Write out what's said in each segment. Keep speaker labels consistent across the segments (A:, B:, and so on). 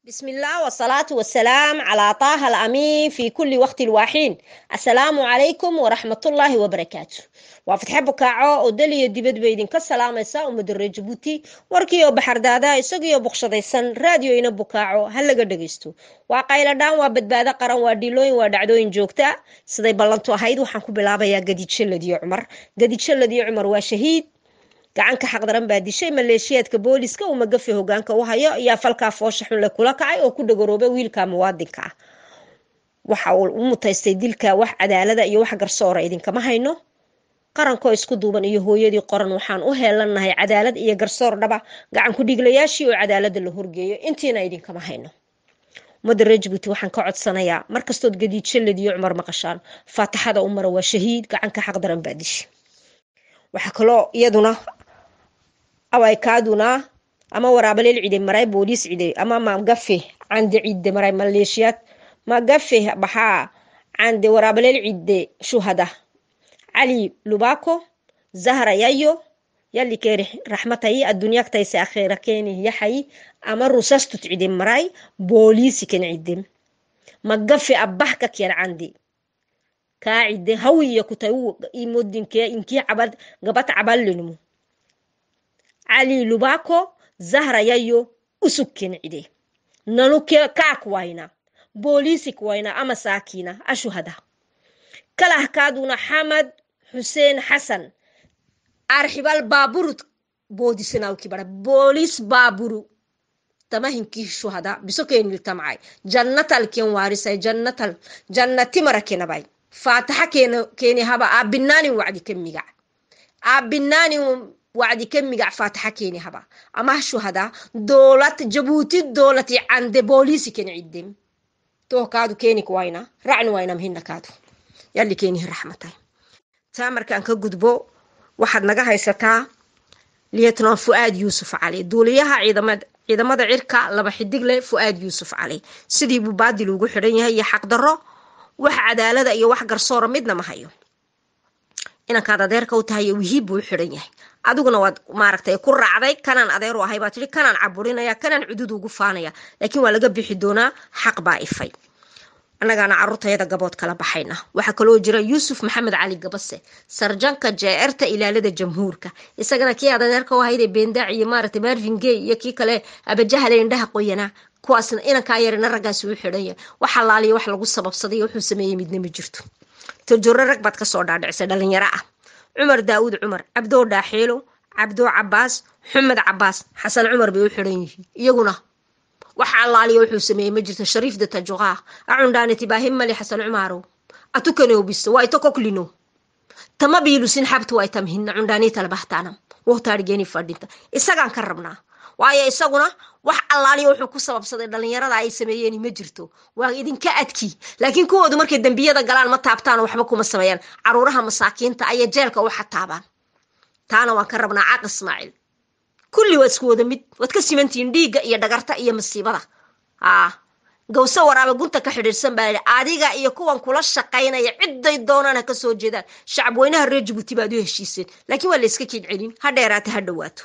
A: بسم الله والصلاة والسلام على طه الأمين في كل وقت الواحين السلام عليكم ورحمة الله وبركاته وفتح بكاعو ودلي دبد بيدين كالسلام يسا ومدر جبوتي وركيو بحر دادا يساقيو بقشديسان راديو إنا بكاعو هلا قدقيستو وقايلا دان وبدبادا قران وديلوين ودعدوين جوكتا سيدي بلانتو هايدو حانكو بلابا يا قديد شلدي عمر قديد شلدي عمر وشهيد gacanka xaqdaran baa dishay maleeshiyaadka booliska uu magafi hogaanka u hayo ayaa falkaa foosha xun le kula kacay oo ku dhagoroobay wiilka muwaadinka ah waxa uu u mutaystay dilka wax cadaalada iyo wax garsoora idinkama hayno qarankoo isku duuban iyo hooyadii qoran waxaan u heelanahay cadaalad iyo garsoor dhaba gacan ku dhiglayaashii oo cadaalada la horgeeyo intiina idinkama hayno ummadda reer jabuuti waxaan ka codsanayaa markastood gadiidshalad iyo cumar maqashaan faataxada u mara waa shahiid gacanka xaqdaran baa dishay waxaa kaloo iyaduna awaykaduna ama waraabaleel cide maray booliis cide ama magafe cande cide maray maleeshiyaad magafe baxaa cande waraabaleel cide shuhada cali lubako zahra yayo yali keri raxmatayi addunyagtayse akhira keni yaxayi ama rusastut cide maray booliisi ken cide magafe abah ka kyan cande kaa cide hawiya kutay imodinke inkii cabad gabat caballinmu cali lubako zahra yayo usugken cide nanu kaak wayna boolisik wayna ama saakina ashuhada kalahkaaduna xamad xuseen xasan arxibal baaburut boodisanawkibara boolis baaburu tamahinkii shuhada bisokeniltamcay jannatalken waarisay jannatal jannatimarا kenabay faataxa keeni haba aabinaanin wacdi ka migac aabinaanin wacdi ka migac faataxa keeni haba amah shuhada doolat jabuuti doolati cande booliisi ken ciddem toh kaadu keenik wayna racni waynam hina kaadu yalli keenihi raxmatay taa markaan ka gudbo waxaad naga haysataa lietnan fu'aad yuusuf cali duuliyaha ciidamada cirka laba xidigle fu'aad yuusuf cali sidii buu baadil ugu xidhan yahay iyo xaqdarro wax cadaalada iyo wax garsoora midna ma hayo inankaad adeerka u tahay wihiib buu u xidhan yahay adiguna waad maaragtay ku raacday kanaan adeer u ahay baa tihi kanaan caburinaya kanaan cudud ugu faanaya laakiin waa laga bixi doonaa xaq baa ifay annagaana caruurtayada gabood kala baxayna waxaa kaloo jira yuusuf maxamed cali gabase sarjanka jeerta ilaalada jamhuurka isagana kii aad adeerka u ahaydee beendac iyo maaragtay marvin gay iyo kii kale abajahale indhaha qoyanaa kuwaasna inankaa yarina raggaasi u xidhan yahay wax alaaliya wax lagu sababsaday wuxuu sameeyey midna ma jirto tajuro rag baad kasoo dhaadhicisay dhalinyaro ah cumar daawud cumar cabdoo dhaaxiilo cabdoo cabaas xumed cabaas xasan cumar bay u xidhan yihiin iyaguna wax allaaliya wuxuu sameeyey ma jirto shariif de tajuqaa acundhaaniti baahimali xasan cumarow atukanoobiso waa ito koklino tama biilusin xabtu waa tamhina cundhaaniitalabahtaanam wohtaarigeni fadhinta isagaan ka rabnaa waayo isaguna wax allaaliya wuxuu ku sababsaday dhalinyarada ay sameeyeen ma jirto waa idinka adki laakiin kuwoodu markay dembiyada galaan ma taabtaan waxba kuma sameeyaan caruuraha masaakiinta ayay jeelka u xataabaan taana waan ka rabnaa caaq ismaaciil kulli waa isku wada mid waad ka simantihiin dhiigga iyo dhagarta iyo masiibada aa gawse waraabe gunta ka xidhiirsan baa yidhi adiga iyo kuwan kula shaqaynaya ciday doonaan ha ka soo jeedaan shacab weynaha reer jabuuti baad u heshiiseen laakiin waa la iska kiid celin ha dheeraata ha dhowaato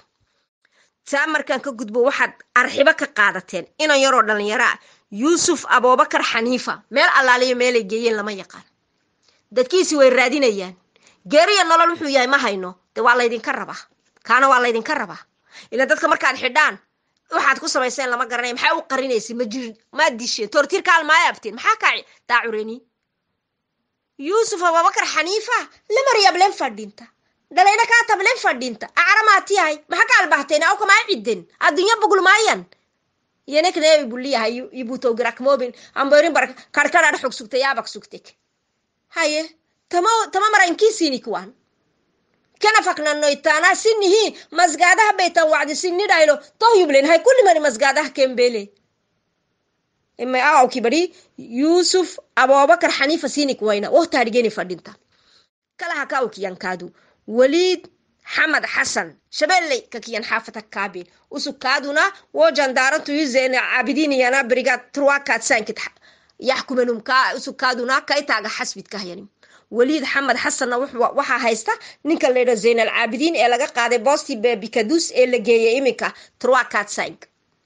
A: taa markaan ka gudbo waxaad arxibo ka qaadateen inan yaroo dhalinyaro ah yuusuf aboobakar xaniifa meel allaaliyo meelay geeyeen lama yaqaan dadkiisi way raadinayaan geeriya nolol wuxuu yahay ma hayno dee waa laydinka rabaa kaana waa laydinka rabaa ila dadka markaad xidhaan waxaad ku samayseen lama garanay maxaa u qarinaysa ma jir maad disheen toortiirkaal maaya abteen maxaa kaa daacureni yuusuf aboobakar xaniifa lamaryablen fadhinta dhalayna kaa tablen fadhinta acramaati yahay maxa ka albahteen aw kamaa cidden addunya bugulmaayan yenekneebi buliyahay ibutowgirakmobin amborin bar karkadhadh xog sugta yaabak sugtek haye tama tama marainkiisinikwan kana faknanoytaana sinihi masgaadaha baytan wacdi sinidhaylo tohyublen hay kulimani masgaadaha kembele imay awawki bari yusuf abubakar xaniifa sinik wayna wohtaadhigeni fadhinta kalaha ka awkiyankaadu waliid xamad xasan shabelley kakiyan xaafata kaabin usugkaaduna wo jandaarantu yuzene cabidiniyana brigad truwakaad sankit yaxkumenum ka usugkaaduna kaitaaga xasbid kahyanim waliid xamed xasanna waxaa haysta ninka laydha zaynal caabidiin ee laga qaaday bosti bikadus ee la geeyay iminka truwakaad sank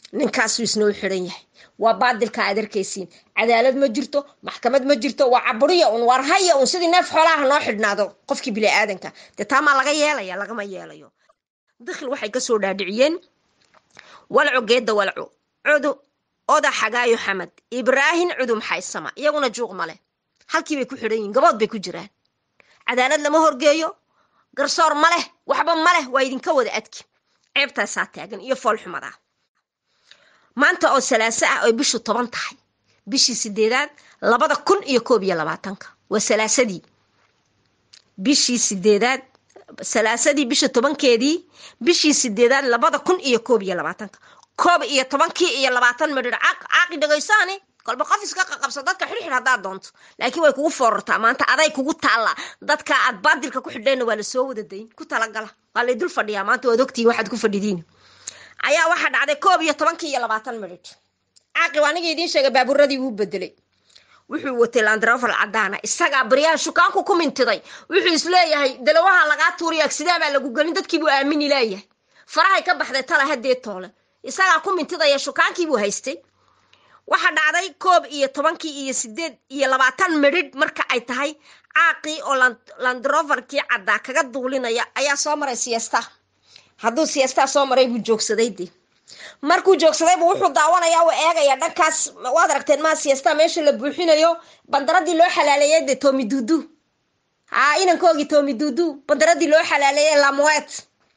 A: ninkaasuu isna u xidhan yahay waa baadilka aad arkaysiin cadaalad ma jirto maxkamad ma jirto waa caburiya un waar haya un sidii neef xoolaha noo xidhnaado qofkii bini aadanka dee taamaa laga yeelaya lagama yeelayo dakhil waxay kasoo dhaadhiciyeen walco geedda walco cudu oda xagaayo xamad ibraahin cudum xaysama iyaguna juuq male halkii bay ku xidhan yihin gabood bay ku jiraan cadaalad lama horgeeyo garsoor ma leh waxba ma leh waa idinka wada adki ceebtaasaa taagan iyo foolxumadaa maanta oo salaaso ah oy bishu toban tahay bishii sideedaad labada kun iyo koob iyo labaatanka waa salaasadii bishii sideedaad salaasadii bisha tobankeedii bishii sideedaad labada kun iyo koob iyo labaatanka koob iyo tobankii iyo labaatan midhir caaqi dhegaysaani kolba qof iska qaqabso dadka xidhxidh haddaad doonto laakiin way kugu foorartaa maanta aday kugu taallaa dadka aad baadilka ku xidheenna waa la soo wada dayn ku talagala waa lay dul fadhiyaa maanta waad ogtihiin waxaad ku fadhidiin ayaa waxaa dhacday koob iyo tobankii iyo labaatan midhidh caaqib aniga idiin sheegay baabuuradii wuu bedelay wuxuu watay landrofal cadaana isagaa baryahan shukaanku ku mintiday wuxuu isleeyahay dalawaha lagaa tuuriya agsidaabaa lagu gelin dadkiibuu aamini leeyahay farahay ka baxday tala haddee toole isagaa ku mintidaya shukaankiibuu haystay waxaa dhacday koob iyo tobankii iyo sideed iyo labaatan midhidh marka ay tahay caaqii oo landroverkii caddaa kaga duulinaya ayaa soo maray siesta hadduu siestaa soo maray buu joogsaday de markuu joogsadaybu wuxuu daawanaya u eegaya dhankaas waad aragteen maa siesta meesha la buuxinayo bandaradii loo xalaaleeyay de tomi dudu ha inankoogii tomi dudu bandaradii loo xalaaleeyay lamoet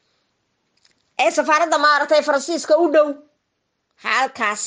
A: ee safaaradda maaragtay faransiiska u dhow halkaas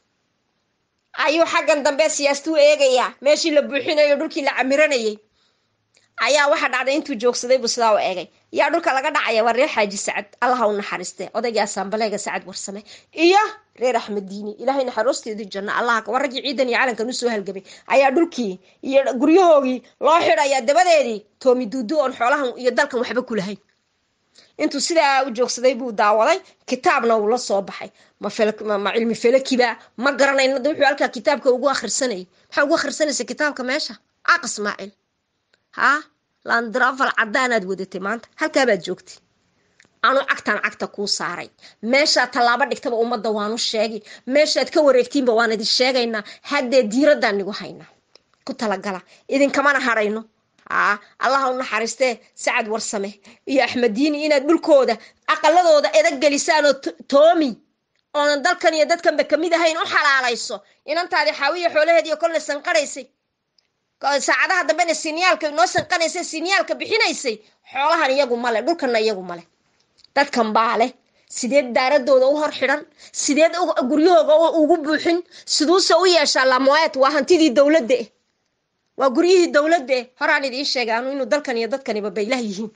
A: ayuu xaggan dambe siyaastuu eegayaa meeshii la buuxinayo dhulkii la camiranayay ayaa waxaa dhacday intuu joogsaday buu sidaa u eegay yaa dhulka laga dhacaya waa reer xaaji sacad allaha u naxariiste odaygii asaambaleega sacad warsame iyo reer axmed diini ilaahay naxariisteedii janno allaha waa raggii ciidan iyo calankan usoo halgamay ayaa dhulkii iyo guryahoogii loo xidhayaa dabadeedii toomi duudu oon xoolahan iyo dalkan waxba ku lahayn intuu sidaa u joogsaday buu daawaday kitaabna uu la soo baxay ma cilmi felakiba ma garanayno wuxuu halkaa kitaabka ugu akhrisanayay maxaa ugu akhrisanaysa kitaabka meesha caaq ismaaciil ha landrafal cadaanaad wadatay maanta halkaabaad joogtay anu cagtaan cagta kuu saaray meeshaad tallaabo dhigtaba ummadda waanu sheegi meeshaad ka wareegtiinba waan idin sheegaynaa haddee diiraddaan nigu haynaa ku talagala idinkamana hadhayno a allaha u naxariistee sacad warsame iyo axmediini inaad dhulkooda aqaladooda edag gelisaan oo toomi oonan dalkan iyo dadkanba kamid ahayn u xalaalayso inantaadi xaawiya xoolaheediiyo kolle sanqaraysay saacadaha dambena sinyaalka noo sanqanaysay sinyaalka bixinaysay xoolahan iyagu male dhulkanna iyagu male dadkan baa leh sideed daaradooda u hor xidhan sideed guryahooga ugu buuxin siduuse u yeeshaa lamoet waa hantidii dowladda eh waa guryihii dowladda eh horaan idiin sheegay anu inuu dalkan iyo dadkaniba baylah yihiin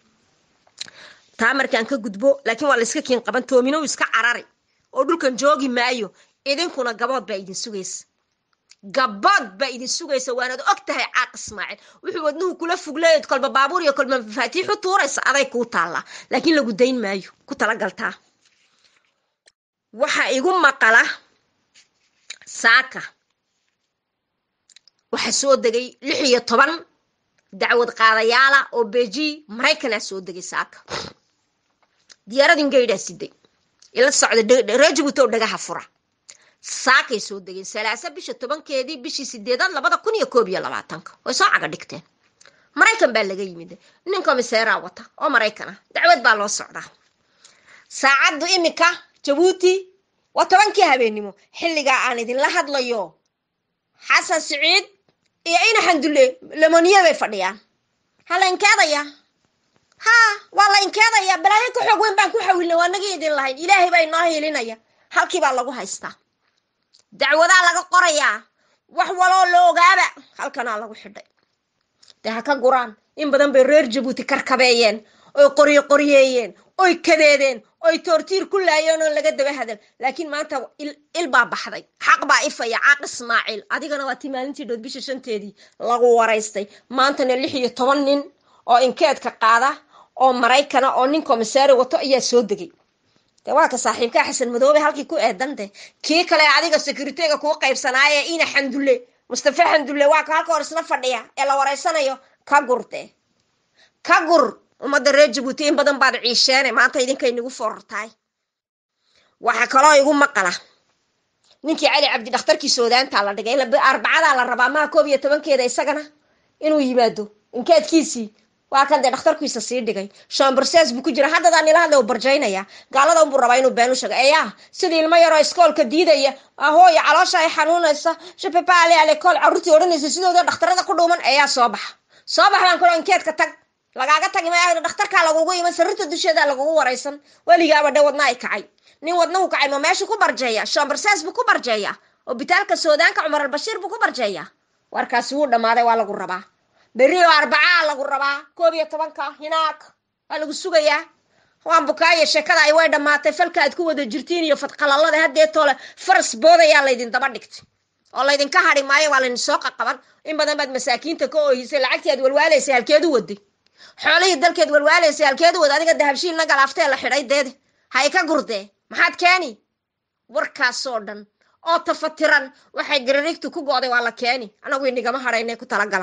A: taa markaan ka gudbo laakiin waa la iska kiin qaban toominow iska carari oo dhulkan joogi maayo idinkuna gabood baa idin sugaysa gabood baa idin sugaysa waanaad og tahay caaq ismaaciil wuxuu wadnuhu kula fugleed kolba baabuur iyo kolba mafaatiixu tuuraysa aday kuu taallaa laakiin lagu dayn maayo ku talagaltaa waxaa igu maqala saaka waxaa soo degay lix iyo toban dacwad qaadayaala oo beji maraykanaa soo degay saaka diyaaradin gaydhaa siday ila socda rejibuto dhagaha fura saakay soo degeen salaasa bisha tobankeedii bishii sideedaad labada kun iyo koob iyo labaatanka way soo caga dhigteen maraykan baa laga yimid nin komiseeraa wata oo maraykan ah dacwad baa loo socdaa saacaddu iminka jabuuti waa tobankii habeennimo xilligaa aan idinla hadlayo xasan siciid iyo ina xandulle lemoniya bay fadhiyaan ha la inkeedaya ha waa la inkeedaya balaayo ka xoog weyn baan ku xawilna waa naga idin lahayn ilaahay baa inoo hiilinaya halkii baa lagu haystaa dacwadaa laga qorayaa wax waloo la ogaaba halkanaa lagu xidhay dee ha ka guraan in badan bay reer jabuuti karkabeeyeen oy qoryo qoryeeyeen oy kadeedeen oy toortiir ku laayeen oon laga daba hadal laakiin maanta il baa baxday xaq baa ifaya caaq ismaaciil adigana waa tii maalintii dhood bisha shanteedii lagu waraystay maantana lix iyo toban nin oo inkeedka qaada oo maraykana oo nin komisaari wato ayaa soo degay de waa ka saaxiibkaa xasan madoobe halkii ku eedan de kii kale adiga securityga kuu qaybsanaaye ina xandulle mustafa xandulle waa ka halka hor isla fadhiya ee la waraysanayo ka gur de ka gur ummadda reer jabuuti in badan baad ciisheene maanta idinkay nagu foorartahay waxaa kaloo igu maqala ninkii cali cabdi dhakhtarkii soodaantaa la dhigay arbacadaa la rabaa maha koob iyo tobankeeda isagana inuu yimaado inkeedkiisii waa kan dee dhakhtarkiisa sii dhigay shambarses buu ku jira haddadaan ila hadla u barjaynaya gaalada unbuu rabaa inuu been u sheego eyaa sidii ilmo yaroo iskoolka diidaya ahooya caloosha ay xanuunaysa shapepale alekool carruurtii odhanaysa sidooda dhakhtarada ku dhuuman eyaa soo baxa soo bax baan kula inkeedka tag lagaaga tagi maya dhakhtarkaa lagugu iman sariirta dusheeda lagugu waraysan weligaaba dhe wadna ay kacay nin wadnahu kacay ma meeshu ku barjeeya shambarses buu ku barjeeya obitaalka soodaanka cumar albashiir buu ku barjeeya warkaasi wuu dhammaaday waa lagu rabaa berri oo arbacaa lagu rabaa koob iyo tobanka hinaag waa lagu sugayaa waan bukaayo sheekada ay way dhammaatay falka aad ku wada jirtiin iyo fadqalalada haddeetoole faras boodayaa laydin daba dhigtay oo laydinka hadhi maayo waa laydin soo qaqaban in badan baad masaakiinta ka oohisay lacagtii aad walwaalaysay halkeedu waday xoolihii dalkeed walwaalaysay halkeedu wada adiga dahabshiilna galaaftee la xidhay deede hay ka gurdee maxaad keeni warkaasoo dhan oo tafatiran waxay gararigtu ku go'day waa la keeni anagu inigama hadhaynay ku talagala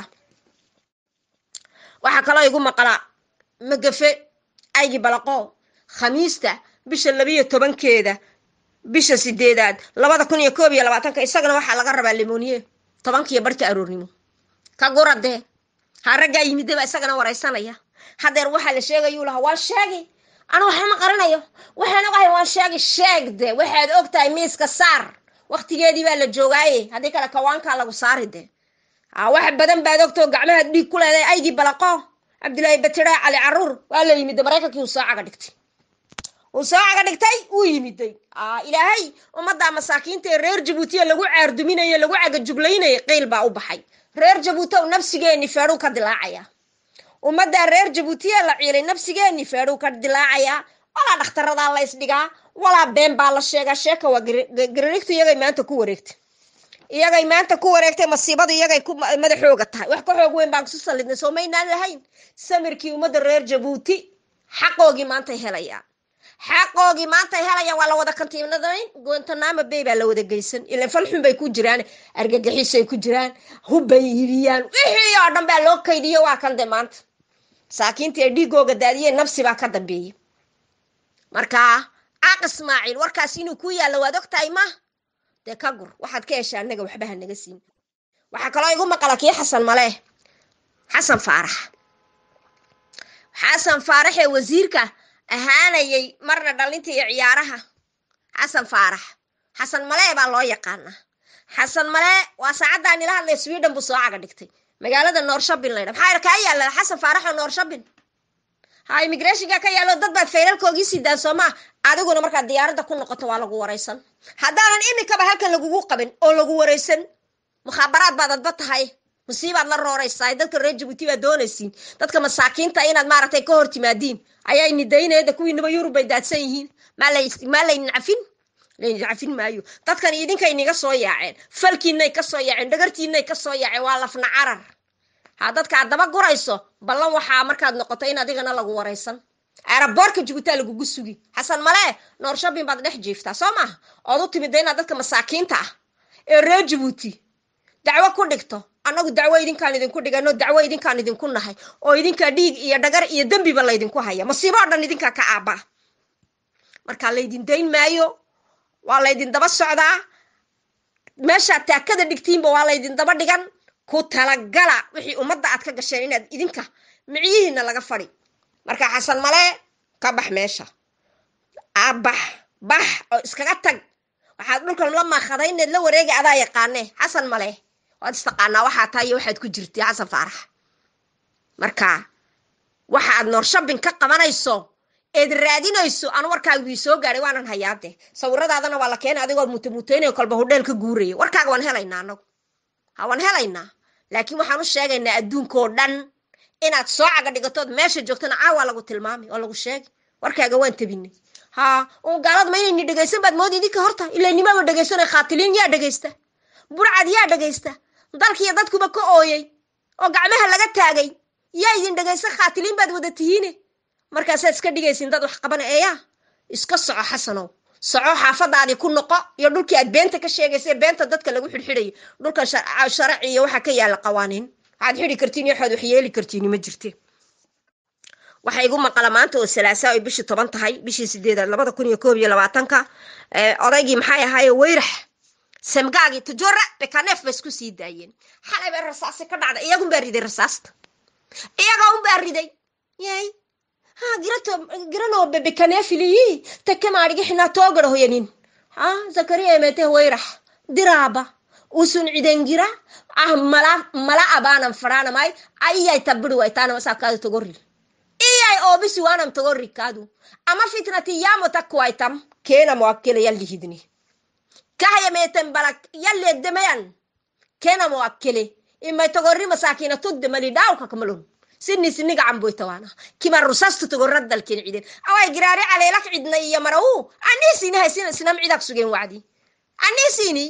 A: waxaa kaloo igu maqlaa magafe aygi balaqo khamiista bisha labiyo tobankeeda bisha sideedaad labada kun iyo koob iyo labaatanka isagana waxaa laga rabaa limoniye tobankiiyo barhka aroornimo ka guradee ha raggaa yimidaba isagana waraysanaya hadeer waxaa la sheegayuu lahaa waan sheegi anu waxama qarinayo waxaan ogahay waan sheegi sheegde waxaad og tahay miiska saar waktigeedii baa la joogaaye haddii kale kawaankaa lagu saari de wax badan baad ogtao gacmahaad dhiig ku leedahay aygii balaqo cabdilaahi batira cali caruur waa la yimida maraykankii uu soo caga dhigtay uu soo caga dhigtay wuu yimiday ilaahay ummadda masaakiinta ee reer jabuutiya lagu caarduminayo lagu cagajuglaynayay qiil baa u baxay reer jabuuti ow nafsigeeni feedhuu ka dilaacaya ummaddaa reer jabuutiya la ciilay nafsigeeni feedhuu ka dilaacayaa walaa dhakhtaradaa la isdhigaa walaa been baa la sheegaa sheeka waa gararigtu iyagay maanta ku wareegtay iyagay maanta ku wareegtay masiibadu iyagay ku madaxooga tahay wax ka xoog weyn baan kusu sallidnay soo maynaan lahayn samirkii ummadda reer jabuuti xaqoogii maantay helayaan xaqoogii maantay helayaan waa la wada kantiinadayn guantanamo bay baa la wada geysan ilan falxun bay ku jiraan argagixisay ku jiraan hubbay iibiyaan wixii oo dhan baa loo kaydiyo waa kan de maanta masaakiintii ay dhiigooga daadiyeen nafsi baa ka dambeeyey markaa caaq ismaaciil warkaas inuu ku yaallo waad og tahay ma dee ka gur waxaad ka heshaa annaga waxba ha naga siin waxaa kaloo igu maqala kii xasan male xasan faarax xasan faarax ee wasiirka ahaanayay marna dhalinta iyo ciyaaraha xasan faarax xasan male baa loo yaqaanaa xasan male waa saacaddaa nila hadlay sweden buu soo caga dhigtay magaalada noorshabin laydha maxaa kaa yaala xasan faarax oo noorshabin ha immigrationka ka yaalo dad baad faylalkoogii sidaan soomaa adiguna markaad diyaaradda ku noqoto waa lagu waraysan haddaanan imikaba halkan lagugu qabin oo lagu waraysan mukhaabaraad baad adba tahay musiibaad la rooraysaa dadka reer jabuuti baad doonaysiin dadka masaakiinta inaad maaragtay ka hor timaadiin ayaa nidaynayda kuwiinaba yurub bay daadsan yihiin maa laydin cafin laydin cafin maayo dadkan idinkay niga soo yaaceen falkiinay ka soo yaaceen dhagartiinay ka soo yaaceen waa lafna carar ha dadka aad daba gurayso ballan waxaa markaad noqoto in adigana lagu waraysan aeroboortka jabuutia lagugu sugi xasan male noorshabin baad dhex jiiftaa soo maaha ood u timida inaad dadka masaakiinta ah ee reer jabuuti dacwo ku dhigto annagu dacwo idinkaan idinku dhigano dacwo idinkaan idinku nahay oo idinkaa dhiig iyo dhagar iyo dembiba laydinku haya masiibo o dhan idinkaa ka aabaa markaa laydin dayn maayo waa laydin daba socdaa meeshaad taakada dhigtiinba waa laydin daba dhigan ku talagala wixii ummadda aad ka gasheen inaad idinka micyihiina laga fadhi marka xasan male ka bax meesha abax bax oo iskaga tag waxaad dhulkan la maakadayneed la wareega adaa yaqaane xasan male waad istaqaanaa waxaa tahay iyo waxaad ku jirtay xasan faarax marka waxa aad noorshabin ka qabanayso eed raadinayso anu warkaaga wii soo gaadhay waanan hayaade sawiradaadana waa la keenay adigoo mutamuteynayo kolba hudheel ka guuraya warkaaga waan helaynaa anagu ha waan helaynaa laakiin waxaan u sheegaynaa adduunkao dhan inaad soo caga dhigatood meesha joogtana caawa lagu tilmaamay oo lagu sheegay warkaaga waan tabinay ha un gaalad ma inayni dhegaysan baad moodi idinka horta ilaynimaba dhegaysanay khaatiliin yaa dhegaysta burcad yaa dhegaysta dalkiiyo dadkuba ka ooyey oo gacmaha laga taagay yaa idin dhegaysta khaatiliin baad wada tihiine markaasaad iska dhigaysin dad wax qabana eeyaa iska soco xasanow soco xaafadaadii ku noqo iyo dhulkii aad beenta ka sheegaysa ee beenta dadka lagu xidhxidhayo dhulkan sharaci iyo waxaa ka yaala qawaaniin waxaad xidhi kartiin iyo waxaad wax yeeli kartiin ma jirte waxaa igu maqala maanta oo salaasa ay bishii toban tahay bishii sideedaad labada kun iyo koob iyo labaatanka odaygii maxay ahaaye weyrax semgaagii tajora bekaneef ba isku sii daayeen xalay bay rasaasi ka dhacday iyagun baa riday rasaasta iyagaa un baa riday yay ha girato giranoo bebekaneefiliyi teke maadhigi xinaa toogara hoyanin ha zakariya emete wayrax diraaba usun cidengira ah mala mala abaanan fadhaanamay ayay tabiri waytaanama saakaadu togorri iyay oobisi waanam togorri kaadu ama fitnati yaamo takkuwaytam keenamo akkele yallihidni kahyameten balak yalleedemayan kenamo akkele imay togorri masakina tudde mali dhaawka kamalon sini siniga camboytawana kima rusastu togoraddalken ciden away giraari caleelak cidna iyo marawu anii sinihay sinam cidak sugen wacdi anii sini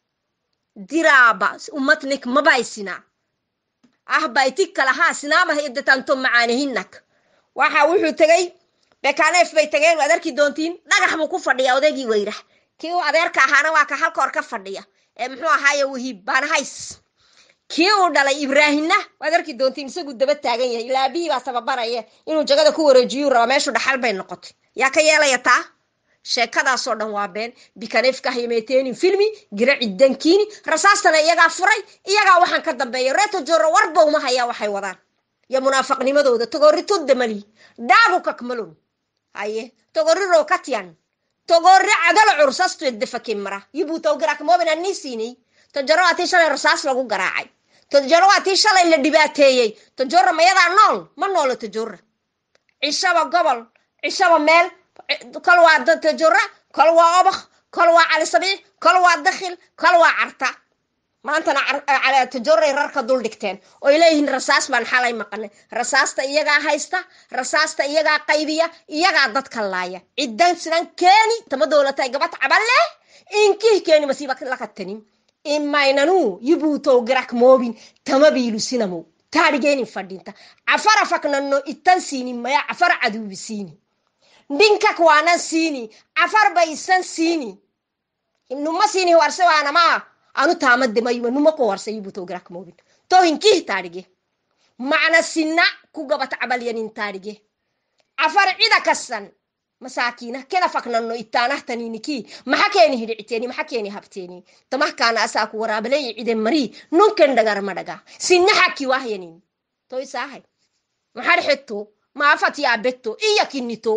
A: diraaba umatnik mabaysina ah baytik kalahaa sinaamah edatanto macaanihinak waxa wuxuu tegey bekaneef bay tageen waad arki doontiin dhagax buu ku fadhiya odaygii weyrax kii uu adeerka ahaana waa ka halka hor ka fadhiya ee muxuu ahaaye wahiib baanahays kii uu dhalay ibraahimna waad arki doontiin isagu daba taagan yahay ilaa abihii baa tababaraya inuu jagada ku wareejiyuu raba meeshu dhaxal bay noqotay yaa ka yeelaya taa sheekadaasoo dhan waa been bikaneefka haymeeteenin filmi gira ciddankiini rasaastana iyagaa furay iyagaa waxaan ka dambeeya reeto joro warba uma hayaa waxay wadaan iyo munaafaqnimadooda togorri tudda mali dhaagu kakmalon haye togorri rookatyan togorri cadalo cursastu edefakin mara yibuutaw garakmoobin ani siinay tojaro waa tii shalay rasaas lagu garaacay tojaro waa tii shalay la dhibaateeyey tojora mayadaa nool ma noolo tojora cishaba gobol cishaba meel kol waa tojora kol waa obak kol waa cali sabiix kol waa dakhil kol waa carta maantana tajoray rarka dul dhigteen oy leeyihiin rasaas baan xalay maqanay rasaasta iyagaa haysta rasaasta iyagaa qaybiya iyagaa dadka laaya ciddan sidan keeni tama dowlatay gabad caballe inkih keeni masiiba lakatanin imaynanu yibuutow girak moobin tama biilusinamo taadhigeenin fadhinta cafara faknanno ittan siini maya cafar caduubi siini dhinkak waanan siini cafar baysan siini numa siini warse waanamaa anu taamademayuma numa ko warse yibuutow girak moobin to hinkih taadhige macna sinna ku gabat cabalyanin taadhige cafar cida kasan masaakiina kena faknanno ittaanahtaniniki maxa keeni hidhiciteeni maxa keeni habteeni tamahkaana asaaku waraabaley ciden marii nunken dhagarma dhaga sinna xakki wahyanin to isaahay maxar xetto maafat yaabetto iya kinnito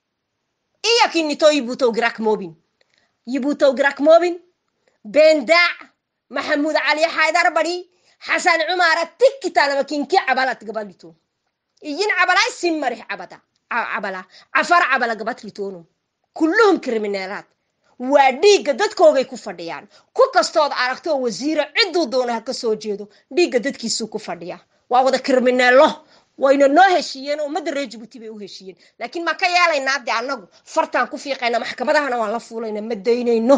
A: iya kinnito yibuutow girak moobin yibuutow girak moobin bendaac maxamuud cali xaydar badi xasan cumaara tikkitanama kinki cabalat gabalito iyin cabalay simmarix cabada cabala cafar cabala gabatlitoonu kulluhum kriminaalaad waa dhiigga dadkoogay ku fadhiyaan ku kastood aragtoo wasiiro cidduu doona ha ka soo jeedo dhiigga dadkiisuu ku fadhiya waa wada kriminaalo wayna noo heshiiyeen ummadda reer jibuuti bay u heshiiyeen laakiin maan ka yeelaynaa de annagu fartaan ku fiiqayna maxkamadahana waan la fuulayna ma daynayno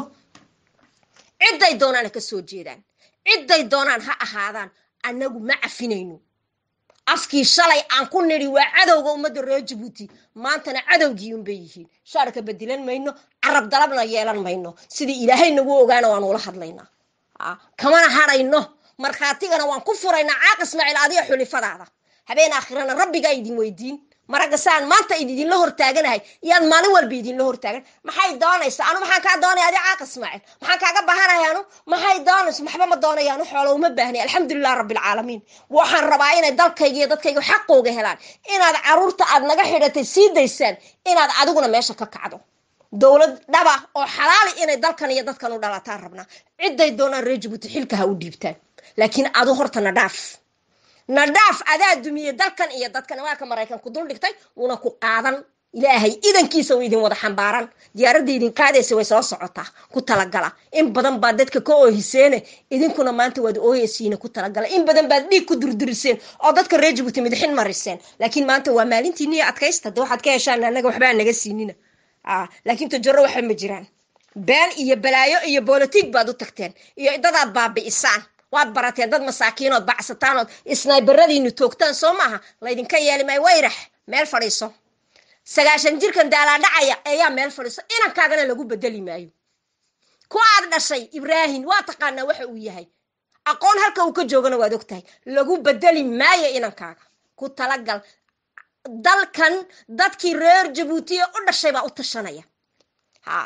A: cidday doonaan ha ka soo jeedaan cidday doonaan ha ahaadaan annagu ma cafinayno afkii shalay aan ku nidhi waa cadowga ummadda reer jabuuti maantana cadowgii unbay yihiin shaarka bedilan mayno carab dalabna yeelan mayno sidii ilaahay nagu ogaana waan ula hadlaynaa kamana hadhayno markhaatigana waan ku furaynaa caaq ismaaciil adiga xulifadaada habeen aakhirana rabbigaa idin weydiin maraga saan maanta idinla hortaaganahay iyaad maalin walba idinla hortaagan maxay doonaysa anu maxaan kaa doonaya adi caaq ismaaciil maxaan kaaga bahanaya anu maxay doonaysa maxba ma doonaya anu xoolo uma baahnay alxamdulilah rabbilcaalamiin waxaan rabaa inay dalkayga iyo dadkayga xaqooga helaan inaad caruurta aad naga xidhatay sii daysaan inaad adiguna meesha ka kacdo dowlad dhaba oo xalaali inay dalkan iyo dadkan u dhalataan rabnaa cidday doonaan reer jabuuti xilka ha u dhiibtaan laakiin adu horta na dhaaf nadhaaf adaa dumiye dalkan iyo dadkan waa ka maraykan ku dul dhigtay wuuna ku qaadan ilaahay idankiisa u idin wada xambaaran diyaaradda idin qaadaysa way soo socotaa ku talagala in badan baad dadka ka oohiseene idinkuna maanta waad ooyeysiina ku talagala in badan baad dhiig ku durduriseen oo dadka reer jabuuti midixin mariseen laakiin maanta waa maalintiiniyo adkaysta de waxaad ka heshaan annaga waxbaa naga siinina laakiin tajaro waxa ma jiraan been iyo balaayo iyo bolotig baad u tagteen iyo dadaad baabi'isaan waad barateen dad masaakiinood bacsataanood isnaybaradiinu toogtaan soo maaha laydinka yeeli maayo wayrax meel fadhiiso sagaashan jirkan daalaadhacaya ayaa meel fadhiiso inankaagana lagu bedeli maayo ku aad dhashay ibraahim waa taqaanaa waxa uu yahay aqoon halka uu ka joogana waad og tahay lagu bedeli maayo inankaaga ku talagal dalkan dadkii reer jabuutiya u dhashay baa u tashanaya ha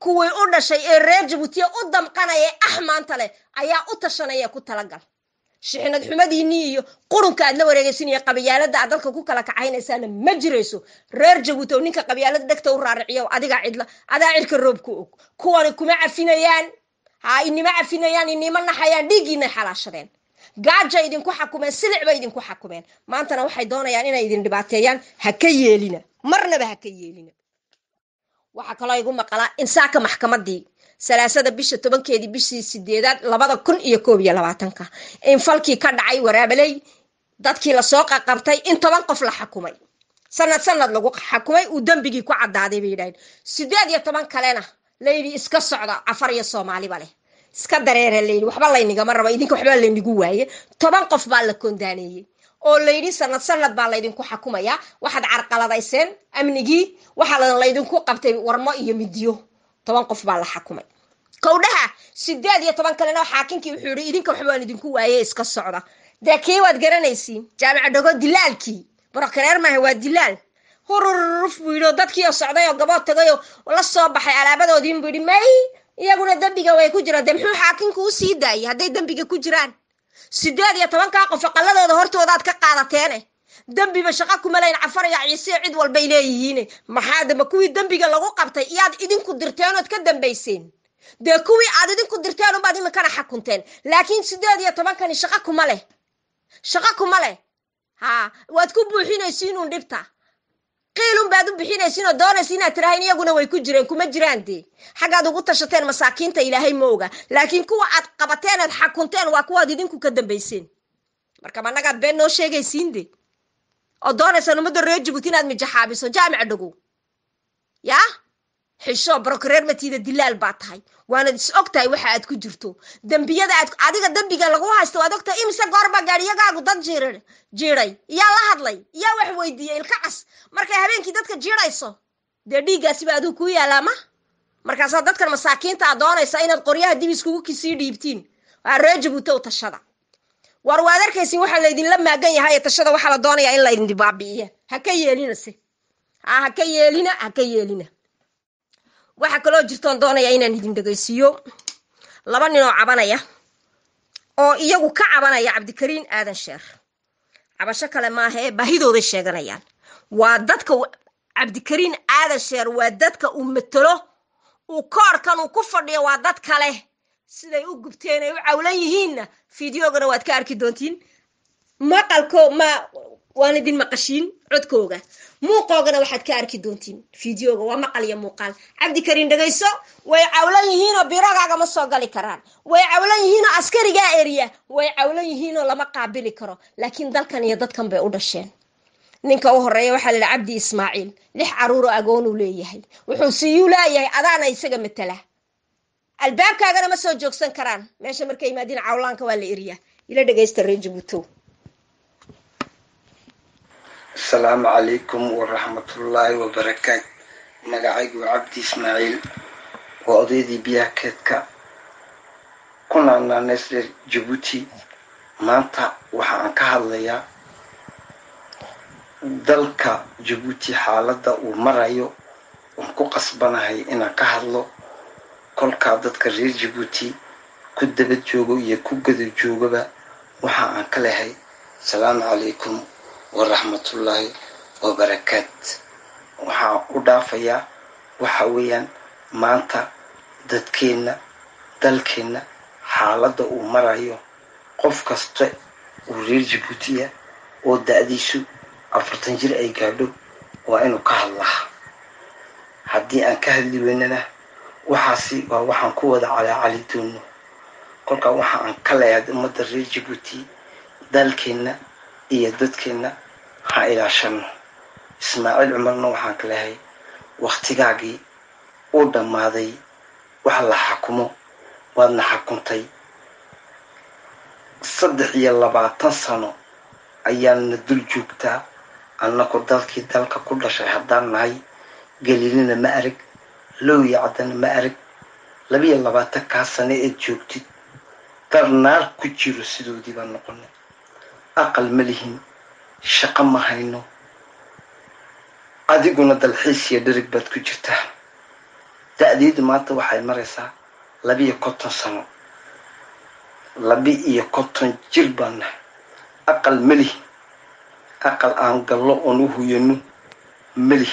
A: kuwii u dhashay ee reer jabuutiya u damqanaya ee ah maanta leh ayaa u tashanaya ku talagal shixnad xumadiinii iyo qurunka aad la wareegaysinaiyo qabyaalada aad dalka ku kala kacaynaysaana ma jirayso reer jabuuti oo ninka qabyaalada dhegta u raariciyo adigaa cidla adaa cirka roob ku og kuwani kuma cafinayaan ha inima cafinayaan inima naxayaan dhiiggiinay xalaashadeen gaaja idinku xakumeen silic bay idinku xakumeen maantana waxay doonayaan inay idin dhibaateeyaan ha ka yeelina marnaba ha ka yeelina waxaa kaloo igu maqalaa insaaka maxkamadii salaasada bisha tobankeedii bishii sideedaad labada kun iyo koob iyo labaatanka in falkii ka dhacay waraabaley dadkii lasoo qaqabtay in toban qof la xakumay sanad sanad lagu xakumay uu dembigii ku caddaaday bay yidhahdeen sideed iyo toban kalena layidhi iska socda cafar iyo soomaaliba leh iska dareere layidhi waxba laynigama rabo idinka waxba laynigu waaye toban qof baa la kondaaneeyey oo layidhi sanad sanad baa laydinku xakumayaa waxaad carqaladayseen amnigii waxaa laydinku qabtay warmo iyo midiyo toban qof baa la xakumay kowdhaha sideed iyo toban kalena xaakinkii wuxuu yihi idinka waxbaan idinku waaye iska socda dee kii waad garanaysiin jaamica dhago dilaalkii brokareer maaha waa dilaal hururuf buu yidhi oo dadkii oo socday oo gabood tagay oo la soo baxay alaabadoodiin buu yidhi may iyaguna dembiga way ku jiraan dee muxuu xaakinku u sii daayay hadday dembiga ku jiraan sideed iyo tobankaa qof aqaladooda hortoodaad ka qaadateene dembiba shaqo kuma layn cafar iyo ciise cid walbay leeyihiine maxaa damba kuwii dembiga lagu qabtay iyaad idinku dirteen ood ka dambayseen dee kuwii aad idinku dirteen unbaad iminkana xakunteen laakiin sideed iyo tobankani shaqo kuma leh shaqo kuma leh ha waad ku buuxinaysiin uun dhibta qiilun baad u bixinaysiin oo doonaysa inaad tirahayn iyaguna way ku jireen kuma jiraan dee xaggaad ugu tashateen masaakiinta ilaahay ma oga laakiin kuwa aad qabateen aad xakunteen waa kuwaad idinku ka dambayseen marka ma annagaad been noo sheegaysiin de oo doonaysaan ummadda reer jabuuti inaad mijaxaabiso jaamica dhagow yaa xisho brokareer matiida dilaal baa tahay waanad is og tahay waxa aad ku jirto dembiyada aad adiga dembiga lagu haysto waad ogtahay imise goorba gaadhiyagaagu dad jiir jiiday yaa la hadlay yaa wax weydiiyey ilka cas markay habeenkii dadka jiidhayso dee dhiiggaasiba aduu kuu yaalaa ma markaasaa dadkan masaakiinta aad doonaysa inaad qoryaha dib iskugu kisii dhiibtiin waa reer jabuuti u tashada war waad arkaysin waxaa laydinla maagan yahay ee tashada waxaa la doonayaa in laydin dibaabi'iya ha ka yeelina se ha ha ka yeelina ha ka yeelina waxaa kaloo jirtoon doonaya inaan idin dhegaysiiyo laba nin oo cabanaya oo iyagu ka cabanaya cabdikariin aadan sheer cabasho kale maaha ee baahidooday sheeganayaan waa dadka cabdikariin aadan sheer waa dadka uu matelo uu koorkan uu ku fadhiyo waa dad kale siday u gubteen ay u cawlan yihiinna fideogana waad ka arki doontiin maqalko ma waan idin maqashiin codkooga muuqoogana waxaad ka arki doontiin fideoga waa maqal iyo muuqaal cabdikariin dhegayso way cawlan yihiinoo birogaaga ma soo gali karaan way cawlan yihiinoo askarigaa eriya way cawlan yihiinoo lama qaabili karo laakiin dalkan iyo dadkan bay u dhasheen ninka u horeeya waxaa la yidhi cabdi ismaaciil lix caruuroo agoonuu leeyahay wuxuu siyuu leeyahay adaana isaga matala albaabkaagana ma soo joogsan karaan meesha markay yimaadiin cawlaanka waa la eriyaa ila dhegaysta reer jabuutow
B: asalaamu calaykum waraxmatullaahi wabarakaatu magacaygu waa cabdi ismaaciil waa odaydii biyaha keedka ku naanaaneys reer jabuuti maanta waxa aan ka hadlayaa dalka jabuuti xaaladda uu marayo waan ku qasbanahay inaan ka hadlo kolkaa dadka reer jabuuti ku daba joogo iyo ku gada joogaba waxa aan ka lehay asalaamu calaykum waraxmatullaahi wabarakaat waxaan u dhaafayaa waxa weeyaan maanta dadkeenna dalkeenna xaaladda uu marayo qof kasta uu reer jabuutiya oo da-diisu afartan jir ay gaadho waa inuu ka hadlaa haddii aan ka hadli weynana waxaasi waa waxaan ku wada calaacali doono kolkaa waxa aan ka leeyahay ummadda reer jabuuti dalkeenna iyo dadkeenna ha ilaashano ismaaciil cumarna waxaan ka leehay wakhtigaagii uu dhammaaday wax la xakumo waadna xakuntay saddex iyo labaatan sano ayaana dul joogtaa annaku dalkii dalka ku dhashay haddaan nahay galiilina ma arag lowya caddana ma arag labiyo labaatan kaa sane eed joogtid dar naar ku jiro sidoodii baan noqonay aqal ma lihin shaqo ma hayno adiguna dalxiis iyo dharig baad ku jirtaa da-deedu maanta waxay maraysaa labiiyo konton sano labi-iyo konton jir baan nahay aqal meli aqal aan gallo oon u huyano meli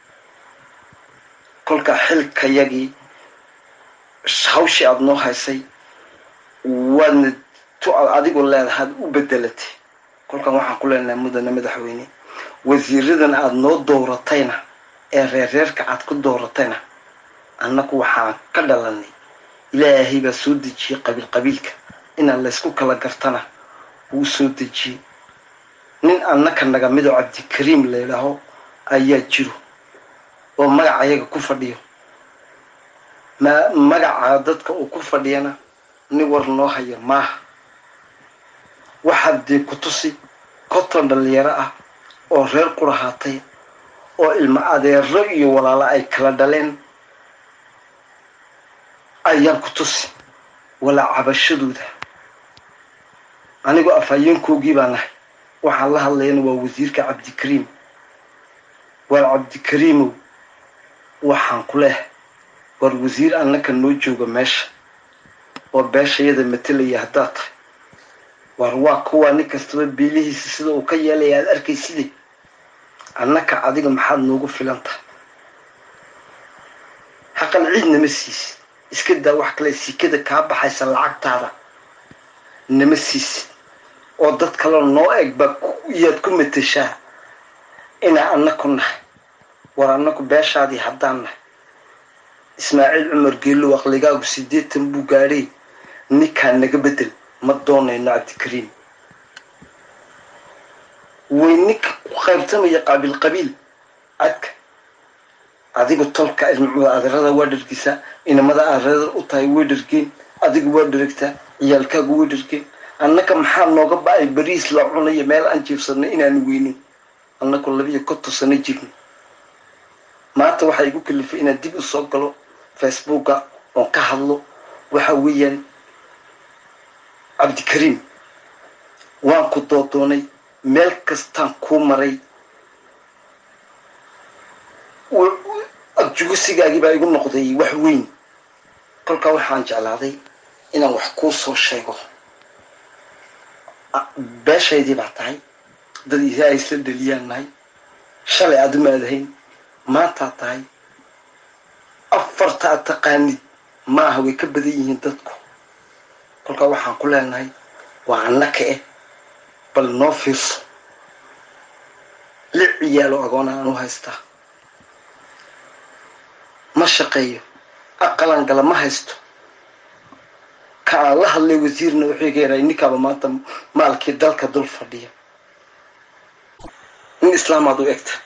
B: kolka xilkayagii hawshii aada noo haysay waadna tu aad adigu leedahaad u bedelatay kolkan waxaan ku leenahay mudane madaxweyne wasiiradan aada noo dooratayna ee reerreerka aad ku dooratayna annaku waxaan ka dhalanay ilaahay baa soo dejiyey qabiil qabiilka inaan laysku kala gartana wuu soo dejiyey nin annaka naga midoo cabdikariim layidhaaho ayaa jiro oo magacayaga ku fadhiyo ma magaca dadka uu ku fadhiyana nin war noo haya maaha waxaad dee ku tusi konton dhalinyaro ah oo reer qurahaatay oo ilmo adeero iyo walaalo ay kala dhaleen ayaan ku tusi walaa cabashadooda anigoo afhayeenkoogii baa nahay waxaan la hadlayana waa wasiirka cabdikariim waar cabdikariimow waxaan ku leehay war wasiir annaka noo jooga meesha oo beeshayada matelaya haddaad tahay war waa kuwaa nin kastaba biilihiisa sida uu ka yeelaya aada arkayside annaka adiga maxaad noogu filan tahay haqal ciid nama siisid iska daa wax kale sikada kaa baxaysa lacagtaada nama siisid oo dad kaleo noo eg baa iyaad ku matashaa inaa annaku nahay war annaku beeshaadii haddaan nahay ismaaciil cumar geelow aqligaagu siddeetan buu gaadhay ninkaa naga bedel ma doonayno cabdikariim way ninka ku qaybtamaya qaabiil qabiil adka adigu tolka ilmacmada adeerada waa dhargisaa inamada adeerada u tahay way dhargeen adigu waa dharagtaa ciyaalkaagu way dhargeen annaka maxaa nooga ba-ay bariis la cunayo meel aan jiifsanno inaanu weynin annaku labiiyo konton sano jirno maanta waxaa igu kalifay inaan dib u soo galo facebooka oon ka hadlo waxa weeyaan cabdikariim waan ku doodoonay meel kastaan kuu maray adjugisigaagii baa igu noqday wax weyn kolkaa waxaan jeclaaday inaan wax kuu soo sheego beeshaydii baa tahay dad isaa isla dheliyaan nahay shalay aad umaadahayn maantaa tahay afarta ad taqaanid maaha way ka badan yihiin dadku kolkaa waxaan ku leenahay waa annaka eh bal noo fiirso li ciyaalo agoona aan u haystaa ma shaqeeyo aqalan gala ma haysto ka aan la hadlay wasiirna wuxuu iga yaray ninkaaba maanta maalkii dalka dul fadhiya nin islaamaad u egta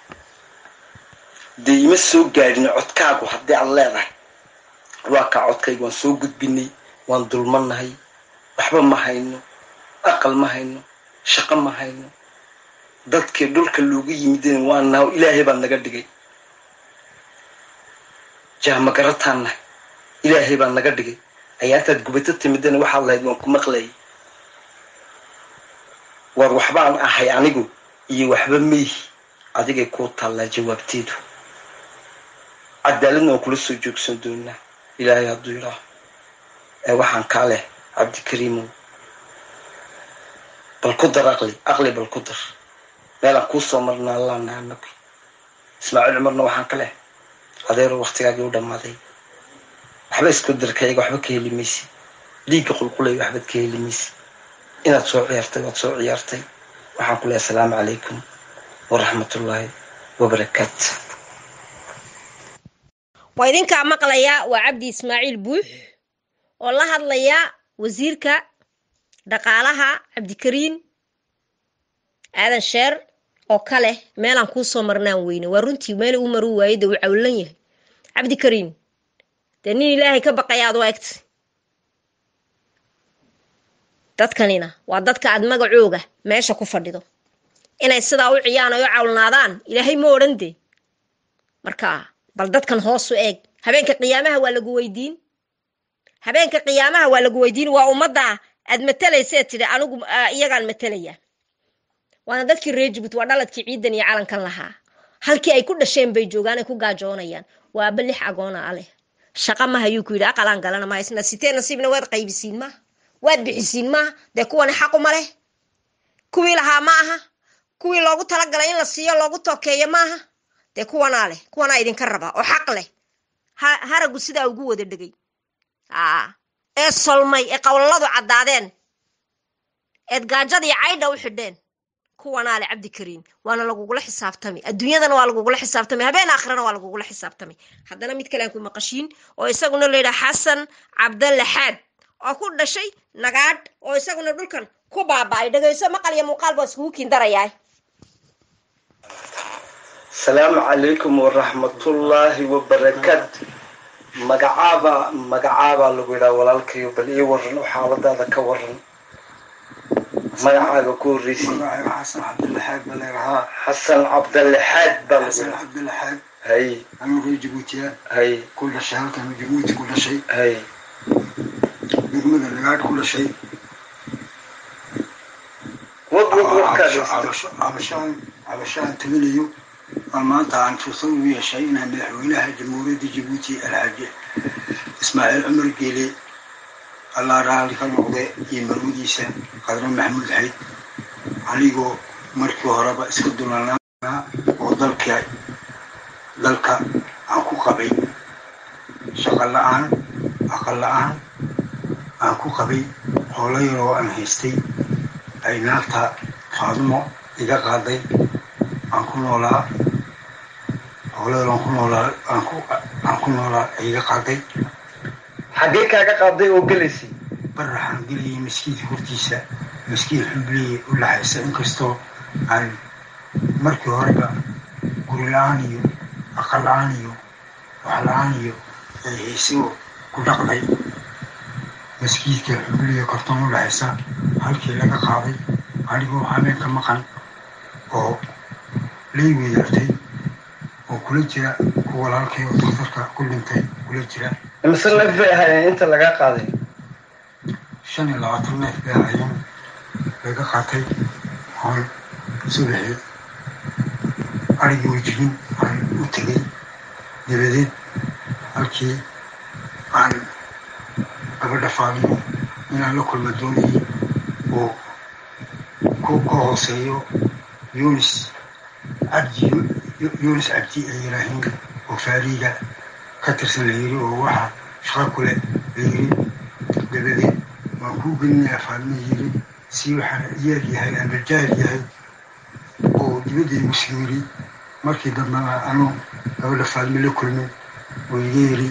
B: dee ima soo gaadhin codkaagu haddii aad leedahay waa kaa codkayga waan soo gudbinay waan dulmannahay waxba ma hayno aqal ma hayno shaqo ma hayno dadkii dhulka loogu yimideen waa naho ilaahay baa naga dhigay jaamagarataan nahay ilaahay baa naga dhigay ayaa intaad gubato timidana waxaad lahayd waan ku maqlayay war waxbaan ahay anigu iyo waxba meyhi adigay kuu taallaa jawaabteedu cadaaladna waan kula soo joogsan doonaa ilaahay hadduu yidhaaho ee waxaan kaa leh cabdikariimow bal ku dar aqli aqli bal ku dar meelaan kuu soo marnaa laana anagu ismaaciil cumarna waxaan ka leh adeero waktigaagii u dhammaaday waxba isku darkayaga waxba ka heli maysi dhiigga qulqulay waxbaad ka heli maysi inaad soo ciyaartay waad soo ciyaartay waxaan ku lehay asalaamu calaykum waraxmatullaahi wabarakaatu
A: waa idinkaa maqlayaa waa cabdi ismaaciil buux oo la hadlaya wasiirka dhaqaalaha cabdikariin aadan sheer oo kale meelaan kuu soo marnaan weyne waa runtii meel uu maru waaye dee uu cawlan yahay cabdikariin dee nin ilaahay ka baqayaad u egta dadkanina waa dadka aad magacooga meesha ku fadhido inay sidaa u ciyaan ay u cawlnaadaan ilaahay ma odhan dee marka bal dadkan hoosu eeg habeenka qiyaamaha waa lagu weydiin habeenka qiyaamaha waa lagu weydiin waa ummadda aad matalaysa tidhi anigu iyagaan matalaya waana dadkii reer jibuuti waa dhaladkii ciidan iyo calankan lahaa halkii ay ku dhasheen bay joogaan ay ku gaajoonayaan waa aba lix agoona aleh shaqa ma hayuu ku yidhi aqalaan galana ma isna sitee nasiibna waad qaybisiin maaha waad bixisiin maaha dee kuwani xaquma leh kuwii lahaa ma aha kuwii loogu talagalay in la siiyo loogu tookeeyo maaha dee kuwanaa leh kuwanaa idinka raba oo xaq leh haragu sidaa ugu wada dhegay ee solmay ee qowlaladu caddaadeen eed gaajadii caydha u xidheen kuwanaa le cabdikariim waana lagugula xisaabtami adduunyadana waa lagugula xisaabtami habeen aakhirana waa lagugula xisaabtami haddana mid kale aan ku maqashiin oo isaguna layidhaha xasan cabdalle xaad oo ku dhashay nagaadh oo isaguna dhulkan ku baaba'ay dhegayso maqal iyo muuqaal baa iskugu kiindarayaa
B: asalaamu calaykum waraxmatullaahi wabarakaatu magacaaba magacaabaa lagu yidhaha walaalkayo bal ii waran oo xaaladaada ka waran magacaaga ku horreysay
C: xasan cabdulaxaad baa leerahaa
B: xasan cabdalle xaad baa lagu
C: xasan
B: yidhaha
C: cabdulaxaad
B: hay
C: anuu reer jabuutiya
B: hay
C: ku dhashay halkan jabuuti ku dhashay
B: hay
C: degmada nagaadh ku dhashay
B: wad wad warkaadhaysta
C: cabasho cabashaan cabashaan tabanayo oo maanta aan fursad ugu yeeshay inaan madaxweynaha jamhuuriyadda jabuuti alxaaji ismaaciil cumar geele allah raali ka noqde iyo marwadiisa qadre maxamuud xayd anigoo markii horeba iska dulanaa oo dalka dalka aan ku qabay shaqo la-aan aqal la-aan aan ku qabay howlo yaroo aan haystay ay naagta faadumo iga qaaday aan ku noolaa howlo yaroo aan ku noolaa aan ku aan ku noolaa ay iga qaaday
B: xaggee kaaga qaaday oo gelaysay
C: baraxaan gelayay maskiidka hortiisa maskiid xubliye u laxaysa inkastoo aan markii horeba guri la-aan iyo aqal la-aan iyo wax la-aan iyo ay haysoo ku dhaqday maskiidka xubliye kartoon u laxaysa halkii laga qaaday anigoo habeenka maqan oo lay weedartay oo kula jira kuwa walaalkay oo daktarka ku dhintay kula jira
B: imise neef bay ahaayeen inta lagaa qaaday
C: shan iyo labaatan neef bay ahaayeen laga qaatay oon subaxii arigii wejigin aan u tegay dabadeed halkii aan gabadha faadimo inaan la kulma doonayay oo ku ka hooseeyo yunis cabdi yunis cabdi ay yidhaahiin oo faariiga ka tirsan la yiri oo waxa shaqo kule la yiri dabadeed waan kuu gelinayaa faadimo yiri si waxaan yeer yahay ama jaahil yahay oo dibadda igu sii yiri markii dambena anuu gabadha faadimo la kulmin oo iga yiri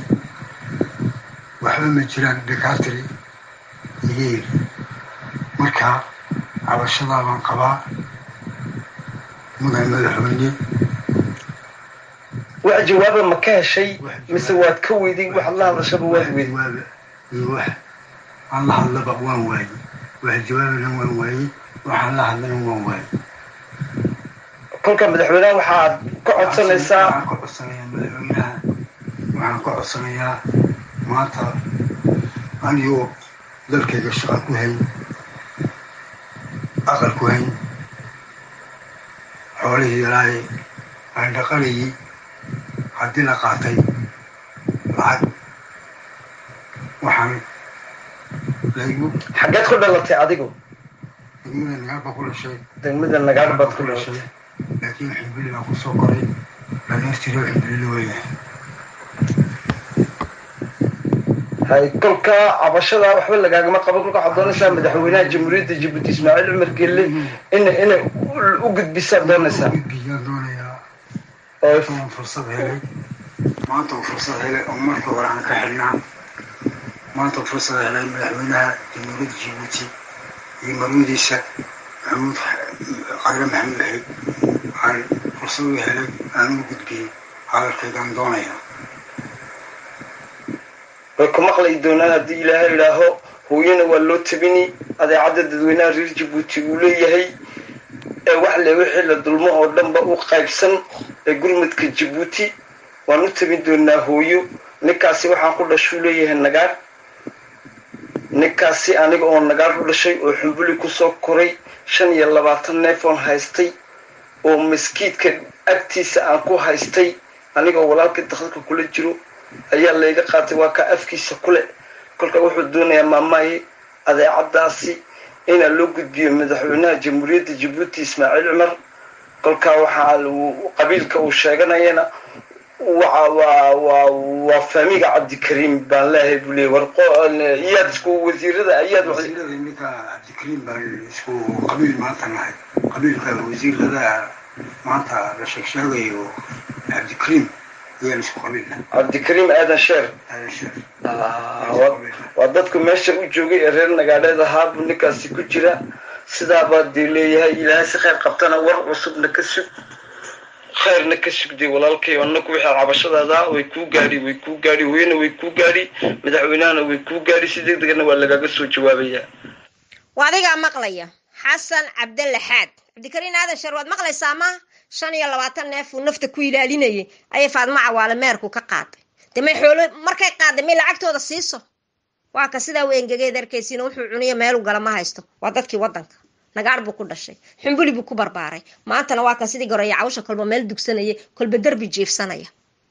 C: waxba ma jiraan dakaatiri iga yiri marka cabashadaa baan qabaa mudan madaxweyne
B: wax jawaaba ma ka heshay mise waad ka weyday waxaad la hadashaba waad weyday
C: jawaaba iyo wax aan la hadlaba waan waayey wax jawaabana waan waayey waxaan la hadlana waan waayey
B: kolka madaxweynaha waxaad ka codsanaysaa
C: waxaan ka codsanayaa madaxweynaha waxaan ka codsanayaa maanta anigoo dalkayga shaqa ku hayn aqal ku hayn xoolihii yaraayay aan dhaqanayay haddii la qaatay lacag waxaan laygu
B: xaggeed ku dhalatay adigu
C: degmada nagaarba ku dhashay
B: degmada nagaadh baad ku dhalatay
C: laakiin xibili baan kusoo koray dhalinyartii reer xibili weeyahay
B: hay kolka cabashada waxba lagaagama qaban kolka waxaad doonaysaa madaxweynaha jamhuuriyadda jabuuti ismaaciil cumar gelle ina inay u gudbisaad doonaysaa
C: gudbiyaan doonayaa
B: oo
C: oon fursad helay maanta uu fursad helay oo markii hore aan ka xidhnaa maanta uu fursad helay madaxweynaha jamhuuriyadda jabuuti iyo marwadiisa maxamuud qayre maxamuud xeyd aan fursad u helay aan u gudbiyey hadalkaygaan doonayaa
B: way ku maqlay doonaan haddii ilaahay idhaaho hooyana waa loo tabini adeecadda dadweynaha reer jabuuti uu leeyahay ee wax le wixii la dulmo oo dhanba u qaybsan ee gurmudka jabuuti waan u tabin doonaa hooyo ninkaasi waxaan ku dhashuu leeyahay nagaar ninkaasi aniga oo nagaar u dhashay oo xumbuli kusoo koray shan iyo labaatan neefoon haystay oo maskiidka agtiisa aan ku haystay aniga oo walaalkii dakadka kula jiro ayaa layga qaatay waa ka afkiisa kule kolka wuxuu doonayaa maamaye adeecadaasi inaa loo gudbiyo madaxweynaha jamhuuriyadda jabuuti ismaaciil cumar kolkaa waxaa qabiilka uu sheeganayana waa faamiga cabdikariim baan leeyahay buu leeyay war iyaad isku wasiirada ayaad
C: wasiirada ninka cabdikariim baan isku qabiil maanta nahay qabiilka wasiirada maanta la sheegsheegayo cabdikariim ayaan isku qabiilna
B: cabdikariim aadan sheer
C: aadan sheer
B: waa dadku meesha u joogay ee reer nagaadheed ahaa buu ninkaasi ku jira sidaabaa dee leeyahay ilaahay si khayr qabtana war cusubna ka sug khayrna ka sugday walaalkay annaku wixii cabashadaada way kuu gaadhi way kuu gaadhi weyna way kuu gaadhi madaxweynahana way kuu gaadhi si deg degana waa lagaaga soo jawaabayaa
A: waa adigaa maqlaya xasan cabdalle xaad cabdikariin aadan sheer waad maqlaysaa ma shan iyo labaatan neef uu nafta ku ilaalinayay ayay faadmo cawaale meerku ka qaaday dee may xoolo markay qaaday may lacagtooda siiso waa ka sidaa u engegeed arkaysiina wuxuu cuniyo meelu gala ma haysto waa dadkii waddanka nagaar buu ku dhashay xumbuli buu ku barbaaray maantana waa kan sidii goreeya cawsha kolba meel dugsanaya kolba derbi jiifsanaya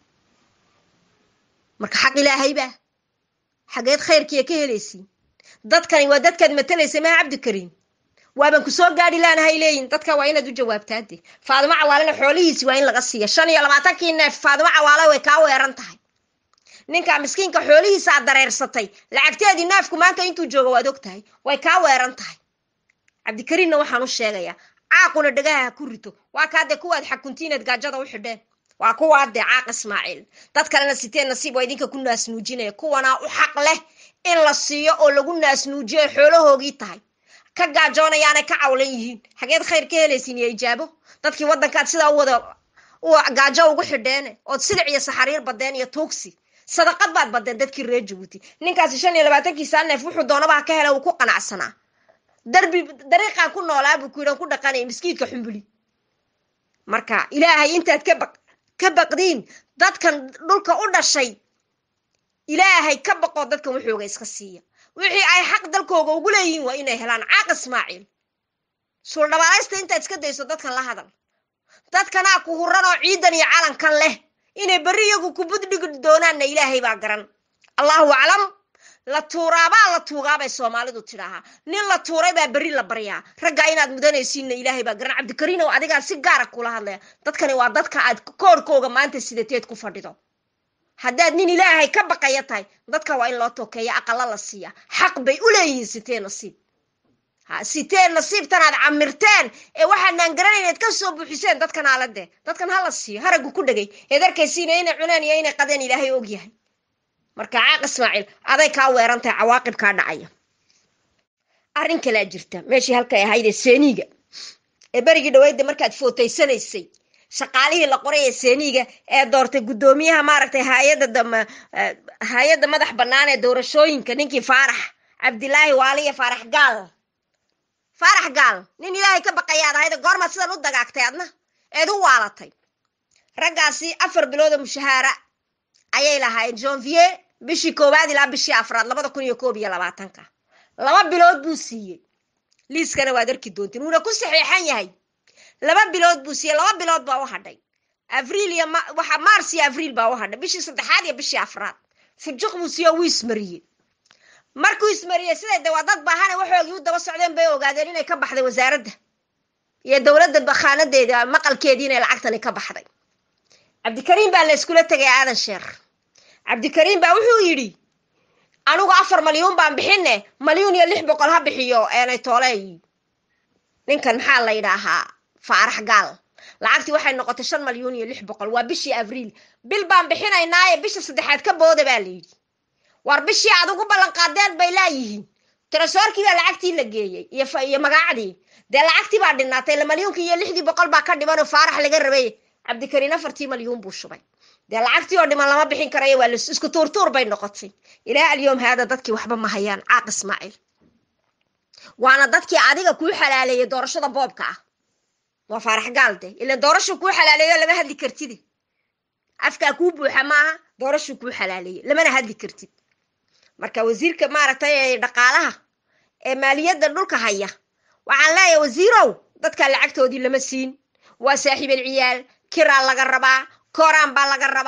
A: marka xaq ilaahayba xageed khayrkiiya ka helaysiin dadkani waa dadkaad matalaysa maa cabdikariim waaban ku soo gaadhi laanahay leeyihin dadka waa inaad u jawaabtaade faadimo cawaalena xoolihiisi waa in laga siiya shan iyo labaatankii neef faadimo cawaale way kaa weeran tahay ninka miskiinka xoolihiisa aad dareersatay lacagteedii neefku maanta intuu joogo waad og tahay way kaa weeran tahay cabdikariinna waxaan u sheegayaa caaquna dhagaha ha ku rito waa kaadee kuwaad xakuntiineed gaajada u xidheen waa kuwaadee caaq ismaaciil dad kalena siteen nasiib waa idinka ku naasnuujinaya kuwanaa u xaq leh in la siiyo oo lagu naasnuujiyo xoolahoogii tahay ka gaajoonayaanay ka cawlan yihiin xageed khayr ka helaysiin iyo ijaabo dadkii waddankaad sidaa u wada gaajo ugu xidheene ood silic iyo saxariir badeen iyo tuugsi sadaqad baad badeen dadkii reer jabuuti ninkaasi shan iyo labaatankiisaa neef wuxuu doonaba ha ka hela uu ku qanacsanaa darbi dariiqaan ku noolaa buu ku yidhan ku dhaqanaya miskiidka xumbuli marka ilaahay intaad ka baq ka baqdiin dadkan dhulka u dhashay ilaahay ka baqoo dadkan wuxuuga iska siiya wixii ay xaq dalkooga ugu leeyihiin waa inay helaan caaq ismaaciil suuldhabaalaysta intaad iska dayso dadkan la hadal dadkanaa ku huran oo ciidan iyo calankan leh inay berri iyagu ku buddhigi doonaanna ilaahay baa garan allahu aclam la tuuraabaa la tuugaabay soomaalidu tidhaahaa nin la tuuray baa berri la baryaa raggaa inaad mudanaysiinna ilaahay baa garan cabdikariinow adigaa si gaara kula hadlaya dadkani waa dadka aad koorkooga maanta sidateed ku fadhido haddaad nin ilaahay ka baqaya tahay dadka waa in loo tokeeya aqala la siiya xaq bay u leeyihiin sitee nasiib ha sitee nasiibtan aad camirteen ee waxaanaan garanayneed ka soo buuxiseen dadkan aalade dadkan ha la siiyo haraggu ku dhegay eed arkaysiina inay cuneen iyo inay qadeen ilaahay ogyahay marka caaq ismaaciil aday kaa weeran tahay cawaaqib kaa dhacaya arrin kalaa jirta meeshii halkay ahaydee seeniiga ee berigii dhaweyda markaad footaysanaysay shaqaalihii la qoray ee seeniiga ee doortay guddoomiyaha maaragtay hayadda hay-adda madax bannaan ee doorashooyinka ninkii faarax cabdilaahi waaliya faarax gaal faarax gaal nin ilaahay ka baqayaad ahayda goormaad sidan u dagaagtay adna eed u waalatay raggaasi afar biloodoo mushahaara ayay lahaayeen janvier bishii koowaad ilaa bishii afraad labada kun iyo koob iyo labaatanka laba bilood buu siiyey liiskana waad arki doontiin wuuna ku saxeexan yahay laba bilood buu siiyey laba bilood baa u hadhay abriil iyo waxa mars iyo abriil baa u hadhay bishii saddexaad iyo bishii afraad fujuq buu siiye wuu ismariyey markuu ismariyey siday de waa dad baahane waxoogii u daba socdeen bay ogaadeen inay ka baxday wasaaradda iyo dowladda bakhaanadeeda maqalkeedii inay lacagtani ka baxday cabdikariim baa la iskula tegay aadan sheekh cabdikariim baa wuxuu yidhi anigu afar malyuun baan bixine malyuun iyo lix boqol ha bixiyo eenay tooley ninkan maxaa la yidhaahaa faarax gaal lacagtii waxay noqotay shan malyuun iyo lix boqol waa bishii abriil bil baan bixinaynaaye bisha saddexaad ka booda baa la yidhi war bishii aad ugu ballan qaadeen bay laayihiin tirasoorkii baa lacagtii la geeyey iyo magaacdii dee lacagtii baa dhinaatay la malyuunkii iyo lixdii boqol baa ka dhimanoo faarax laga rabay cabdikariin afartii malyuun buu shubay dee lacagtii oo dhiman lama bixin karayo waa isku tuurtuur bay noqotay ilaa alyoom haada dadkii waxba ma hayaan caaq ismaaciil waana dadkii adiga kuu xalaaleeyey doorashada boobka ah waa faarax gaalde ilan doorashuu kuu xalaaleeyo lama hadli kartide afkaa kuu buuxa maaha doorashuu kuu xalaaleeyey lamana hadli kartid marka wasiirka maaragtay ee dhaqaalaha ee maaliyadda dhulka haya waxaan leeyahay wasiirow dadkaa lacagtoodii lama siin waa saaxiibal ciyaal kiraa laga rabaa kooraan baa laga rabaa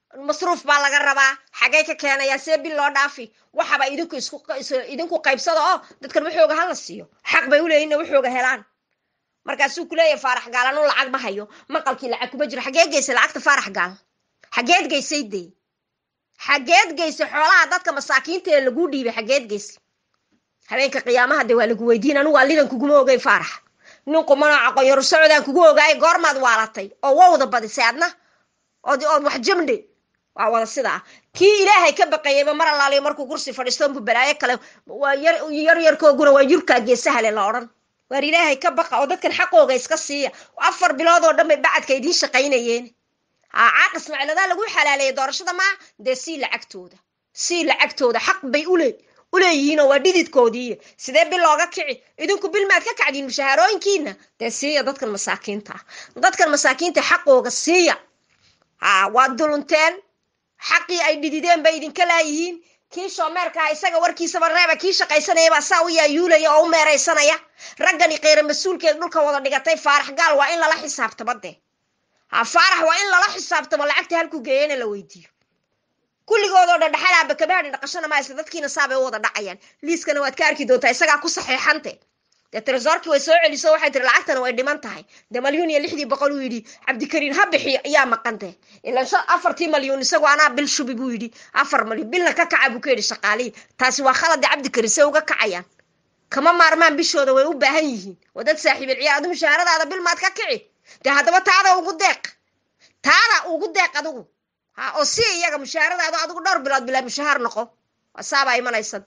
A: masruuf baa laga rabaa xagay ka keenayaa see bil loo dhaafi waxaba idinku isku idinku qaybsada oo dadkan waxooga hala siiyo xaq bay uleeyihin ina waxooga helaan markaasuu kuleeyahay faarax gaal anu lacag ma hayo maqalkii lacag kuma jiro xageed geysay lacagta faarax gaal xageed geysay dee xageed geysay xoolaha dadka masaakiinta ee laguu dhiibay xageed geysay habeenka qiyaamaha dee waa lagu weydiin anigu alidan kuguma ogay faarax nin qumano aqoonyaru socodaan kugu ogaay goormaad waalatay oo wowda badisay adna ood ood wax jamdhe waa wada sidaa kii ilaahay ka baqayayba mar allaaliyo markuu kursi fadhiisto unbu balaayo kale waa yar yar yarkooguna waa yurkaa geesahale la odhan waar ilaahay ka baqa oo dadkan xaqooga iska siiya afar bilood oo dhan bay bacadka idiin shaqaynayeen haa caaq ismaaciladaa lagu xalaaleeyay doorashada maa dee sii lacagtooda sii lacagtooda xaq bay ule uleeyihiinoo waa dhididkoodii sidee bil looga kici idinku bil maad ka kacdiin mushahaarooyinkiina dee siiya dadkan masaakiinta ah dadkan masaakiinta xaqooga siiya haa waad dulunteen xaqii ay dhidideen bay idinka laayihiin kii shoomeerkaha isaga warkiisaba reeba kii shaqaysanaya baa saa u yaayuulaya oo u meeraysanaya raggani kheyra mas-uulkeed dhulka wada dhigatay faarax gaal waa in lala xisaabtamo dee ha faarax waa in lala xisaabtamo lacagta halkuu geeyana la weydiiyo kulligoodoo dhan dhaxalaaba kabahadhin dhaqashana maa isla dadkiina saabay u wada dhacayaan liiskana waad ka arki doontaa isagaa ku saxeexante dee tresorkii way soo celiso waxay tiri lacagtana way dhiman tahay dee malyuun iyo lixdii boqol uu yidhi cabdikariin ha bixiyo ayaa maqante ilan afartii malyuun isagu anaa bil shubi buu yidhi afar malyuun bilna ka kaca buu ka yidhi shaqaalihii taasi waa khalade cabdikariin say uga kacayaan kama maarmaan bishooda way u baahan yihiin waa dad saaxiibil ciyaar adu mushaharadaada bil maad ka kici dee haddaba taada ugu deeq taada ugu deeq adigu ha oo si iyaga mushaharadaada adigu dhowr bilood bilaa mushahaar noqo waa saabaa imanaysa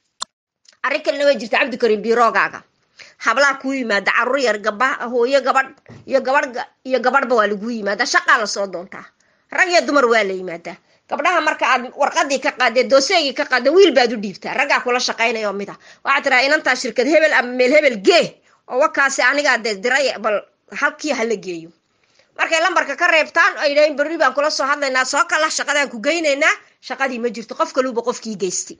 A: arrin kalena way jirta cabdikariin biroogaaga hablaa kuu yimaada carruur yar gaba hooyo gabadh iyo gabadh iyo gabadhba waa laguu yimaadaa shaqaa lasoo doontaa rag iyo dumar waa la yimaadaa gabdhaha marka aad warqadii ka qaadee dooseegii ka qaadee wiil baad u dhiibtaa raggaa kula shaqaynaya oo mid ah waxaad tiraa inantaa shirkad hebel ama meel hebel gee oo wakaasi anigaa dee diray bal halkii hala geeyo markay lambarka ka reebtaan ay dhahin berri baan kula soo hadlaynaa soo kala shaqadaan ku geynaynaa shaqadii ma jirto qof kaluuba qofkii geystay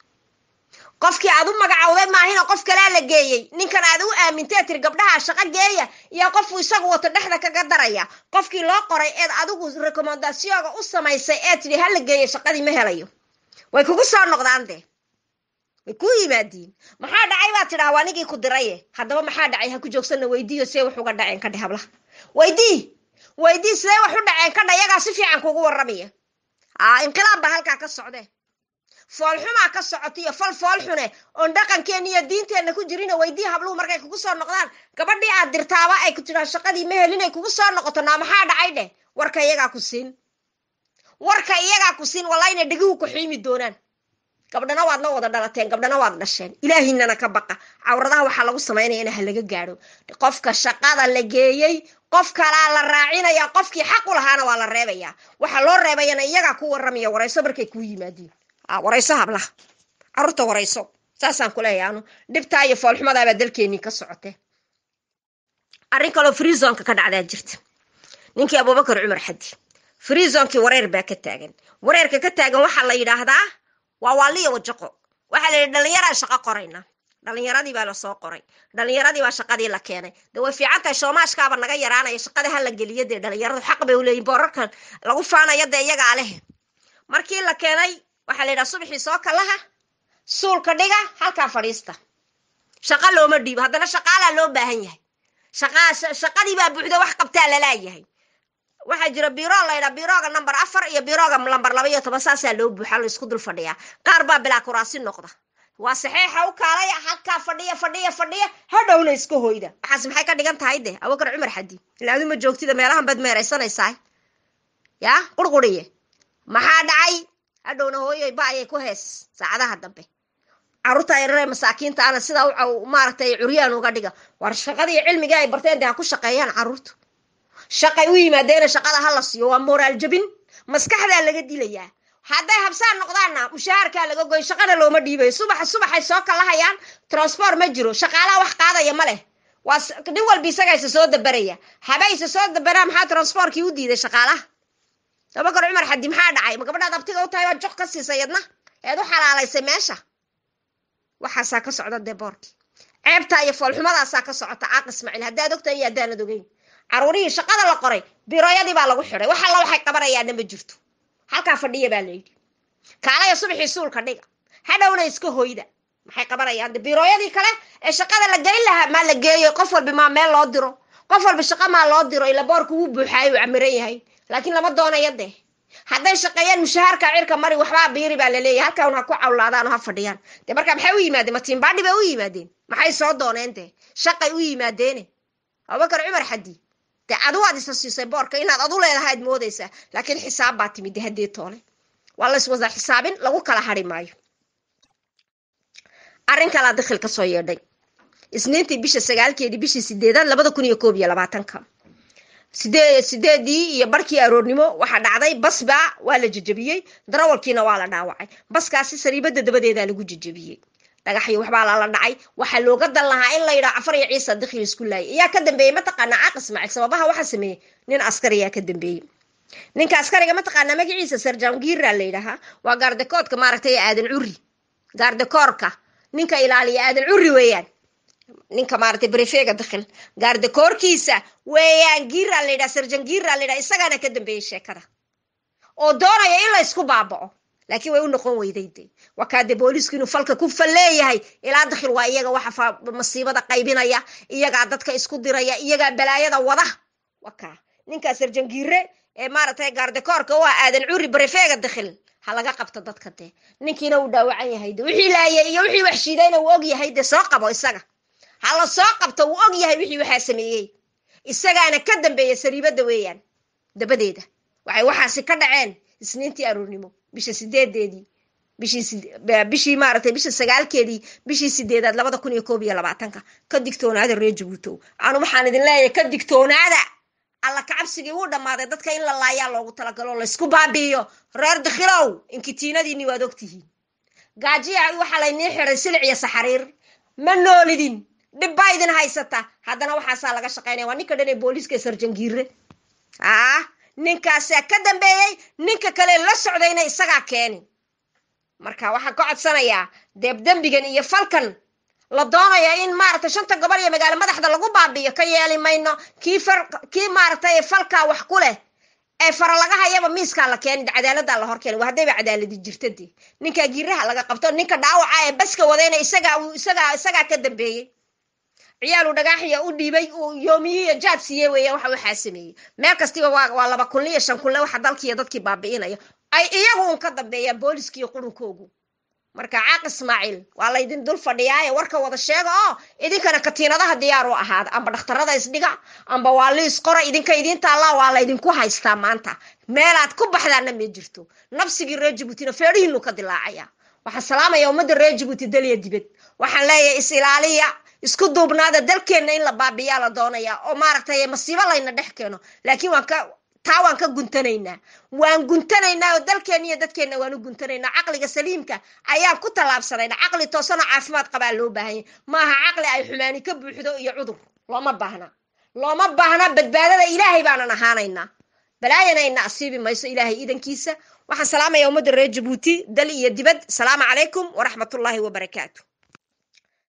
A: qofkii aad u magacawday maahina qof kalaa la geeyey ninkan aad u aamintee tiri gabdhaha shaqo geeya iyo qofuu isagu wato dhexda kaga daraya qofkii loo qoray eed adigu rekomendasiyooga u samaysay ee tidhi ha la geeya shaqadii ma helayo way kugu soo noqdaan dee way ku yimaadiin maxaa dhacay baa tidhaa waa nigii ku diraye haddaba maxaa dhacay ha ku joogsanna weydiiyo see wax uga dhaceen kadhe hablaha weydii weydii sidee wax u dhaceen kadha iyagaa si fiican kugu warramaya aa inqilaab baa halkaa ka socdee foolxumaa ka socota iyo fal foolxune oon dhaqankeenna iyo diinteenna ku jirina weydii habluhu markay kugu soo noqdaan gabadhii aad dirtaaba ay ku tidhaa shaqadii ma helin ay kugu soo noqoto naa maxaa dhacay dheh warka iyagaa ku siin warka iyagaa ku siin walaa inay dhegihu ku xiimi doonaan gabdhana waad la wada dhalateen gabdhana waad dhasheen ilaahiinana ka baqa cawradaha waxaa lagu samaynaya in ha laga gaadho qofka shaqada la geeyey qof kalaa la raacinaya qofkii xaq u lahaana waa la reebaya waxaa loo reebayana iyagaa ku warramaya warayso markay kuu yimaadiin warayso hablaha carruurta warayso saasaan ku leeyahay anu dhibtaa iyo foolxumadaabaa dalkeenii ka socotee arrin kaloo freezonka ka dhacdaa jirta ninkii abubakar cumar xadi freezonkii wareer baa ka taagan wareerka ka taagan waxaa la yidhaahdaa waa waaliya wajaqo waxaa la yidhi dhallinyaraa shaqo qorayna dhallinyaradii baa lasoo qoray dhallinyaradii baa shaqadii la keenay dee way fiican tahay shoomaashkaaba naga yaraanaya shaqada ha la geliyo dee dhallinyaradu xaq bay uleeyihin boorarkan lagu faanaya dee iyagaa leh markii la keenay waxaa la yidhaha subaxii soo kalaha suulka dhiga halkaa fadhiista shaqa looma dhiibo haddana shaqaalaa loo baahan yahay shaqadii baa buuxda wax qabtaa lalaayahay waxaa jira biro laydhaa birooga number afar iyo birooga number laba iyo toban saasaa loo buuxa la isku dul fadhiyaa qaar baa bilaa kuraasi noqda waa saxeexa u kaalaya halkaa fadhiya fadhiya fadhiya hadhowna iska hoyda waxaas maxay ka dhigan tahay de abubakar cumar xadi ilaa aduma joogtida meelahan baad meeraysanaysaa yaa qurquriye maxaa dhacay hadhowna hooyoy ba ayay ku hees saacadaha dambe carruurta yararee masaakiinta ana sidaa maaragtay curyaan uga dhiga war shaqadii cilmigii ay barteen dee ha ku shaqeeyaan carruurtu shaqay u yimaadeena shaqada ha la siiyo waa moraal jabin maskaxdaa laga dilayaa hadday habsaan noqdaanna mushaharkaa laga goy shaqana looma dhiibayo subaxa subaxay soo kalahayaan transport ma jiro shaqaalaha wax qaadaya ma leh waa nin walba isaga isa soo dabaraya haba isa soo dabaraa maxaa transportkii u diiday shaqaalaha abakar cumar xadi maxaa dhacay ma gabadhaad abtiga u tahay waa joq ka siisay yadna eed u xalaalaysay meesha waxaasaa ka socda dee boorkii ceebtaa iyo foolxumadaasaa ka socota caaq ismaaciil haddaad ogtahay iyo haddaanad ogeyn caruurihii shaqada la qoray birooyadii baa lagu xidhay wax alla waxay qabanayaana ma jirto halkaa fadhiya baa layidhi kaalaya subaxii suulka dhiga hadhowna iska hoyda maxay qabanayaan de biirooyadii kale ee shaqada la gelin lahaa maa la geeyo qof walba maa meel loo diro qof walba shaqo maa loo diro ila boorka wuu buuxaayo uu camiran yahay laakiin lama doonayo dee hadday shaqeeyaan mushahaarka cirka mari waxbaa biiri baa laleeyahay halkan ha ku cawlaadaan oo ha fadhiyaan dee marka maxay u yimaadeen matiimbaadhi bay u yimaadeen maxay soo dooneen dee shaqay u yimaadeene abubakar cumar xadi dee adu waad isa siisay boorka inaad adu leedahayd moodaysaa laakiin xisaab baa timid de haddii toole waa la iswada xisaabin lagu kala hari maayo arrin kalaa dakhil ka soo yeedhay isniintii bisha sagaalkeedii bishii sideedaad labada kun iyo koob iyo labaatanka sidee sideedii iyo barkii aroornimo waxaa dhacday basba waa la jejebiyey darawalkiina waa la dhaawacay baskaasi sariibada dabadeedaa lagu jejebiyey dhagaxyo waxbaa lala dhacay waxaa looga dan lahaa in la yidhaha cafar iyo ciisa dakhil isku laayay ayaa ka dambeeyey mataqaanaa caaq ismaaciil sababaha waxaa sameeyey nin askari ayaa ka dambeeyey ninka askariga mataqaanaa magaciisa sarjangiira la yidhaahaa waa gaardakoodka maaragtay aadan curi gaardakoorka ninka ilaaliya aadan curi weeyaan ninka maaragtay brefega dakhil gaardakoorkiisa weeyaan giira la yidhaha sarjan giira la yidhaha isagaana ka dambeeyey sheekada oo doonaya in la isku baaba'o laakiin way u noqon weyday de waa kaade booliisku inuu falka ku falleeyahay ilaa dakhil waa iyaga waxa masiibada qaybinaya iyagaa dadka isku diraya iyagaa balaayada wada waa kaa ninkaa sarjangiire ee maaragtay gaardakoorka waa aadan curi brefega dakhil ha laga qabto dadka dee ninkiina uu dhaawacan yahay de wixii laayay iyo wixii wax shiidayna uu og yahay dee soo qabo isaga ha la soo qabto uu og yahay wixii waxaa sameeyey isagaana ka dambeeya sariibada weeyaan dabadeeda waxay waxaasi ka dhaceen isniintii aroornimo bisha sideedeedii bishii maaragtay bisha sagaalkeedii bishii sideedaad labada kun iyo koob iyo labaatanka ka digtoonaada reer jabuutow anu waxaan idin leeyahay ka digtoonaada alla kacabsigii wuu dhammaaday dadka in la laayaa loogu talagalo laysku baabi'iyo reer dakhilow inkitiinadiinni waad ogtihiin gaajiya waxaa laynii xiday silic iyo saxariir ma noolidin dhib baa idin haysata haddana waxaasaa laga shaqaynaya waa ninka dhan ee booliiska sarjangiire ah ninkaasaa ka dambeeyey ninka kale la socdayna isagaa keeni marka waxaan ka codsanayaa deebdembigan iyo falkan la doonaya in maaragtay shanta gobol iyo magaalo madaxda lagu baabi'iyo ka yeeli mayno kii far kii maaragtay falkaa wax ku leh ee fara laga hayaba miiskaa la keeni cadaaladdaa la hor keeni waa haddayba cadaaladi jirta dee ninkaa giiraha laga qabto ninka dhaawaca ee baska wadayna isagaa isagaa isagaa ka dambeeyey ciyaalu dhagaaxiya u dhiibay uu yoomiyiyo jaad siiye weeya waxa waxaa sameeyey meel kastiba waa waa laba kunle iyo shan kunle waxa dalkiiyo dadkii baabi'inaya ay iyagu un ka dambeeyaan booliskiiyo qurunkoogu marka caaq ismaaciil waa laydin dul fadhiyaaye warka wada sheega oo idinkana katiinadaha diyaar u ahaada amba dhakhtarada isdhiga amba waa liis qora idinka idiin taallaa waa laydinku haystaa maanta meelaad ku baxdaana ma jirto nabsigii reer jabuutina feedhihiinu ka dilaacaya waxaan salaamaya ummadda reer jabuuti dalya dibad waxaan leeyahay is ilaaliya isku duubnaada dalkeenna in la baabiyaa la doonaya oo maaragtay masiibo layna dhex keeno laakiin waan ka taa waan ka guntanaynaa waan guntanaynaa oo dalkeenna iyo dadkeenna waan u guntanaynaa caqliga saliimka ayaan ku tallaabsanayna caqli toosanoo caafimaad qabaa loo baahanya maaha caqli ay xumaani ka buuxdo iyo cudur looma baahna looma baahna badbaadada ilaahay baanan ahaanaynaa balaayana ina asiibi mayso ilaahay iidankiisa waxaan salaamaya ummadda reer jabuuti dal iyo dibad asalaamu calaykum waraxmatullaahi wabarakaatu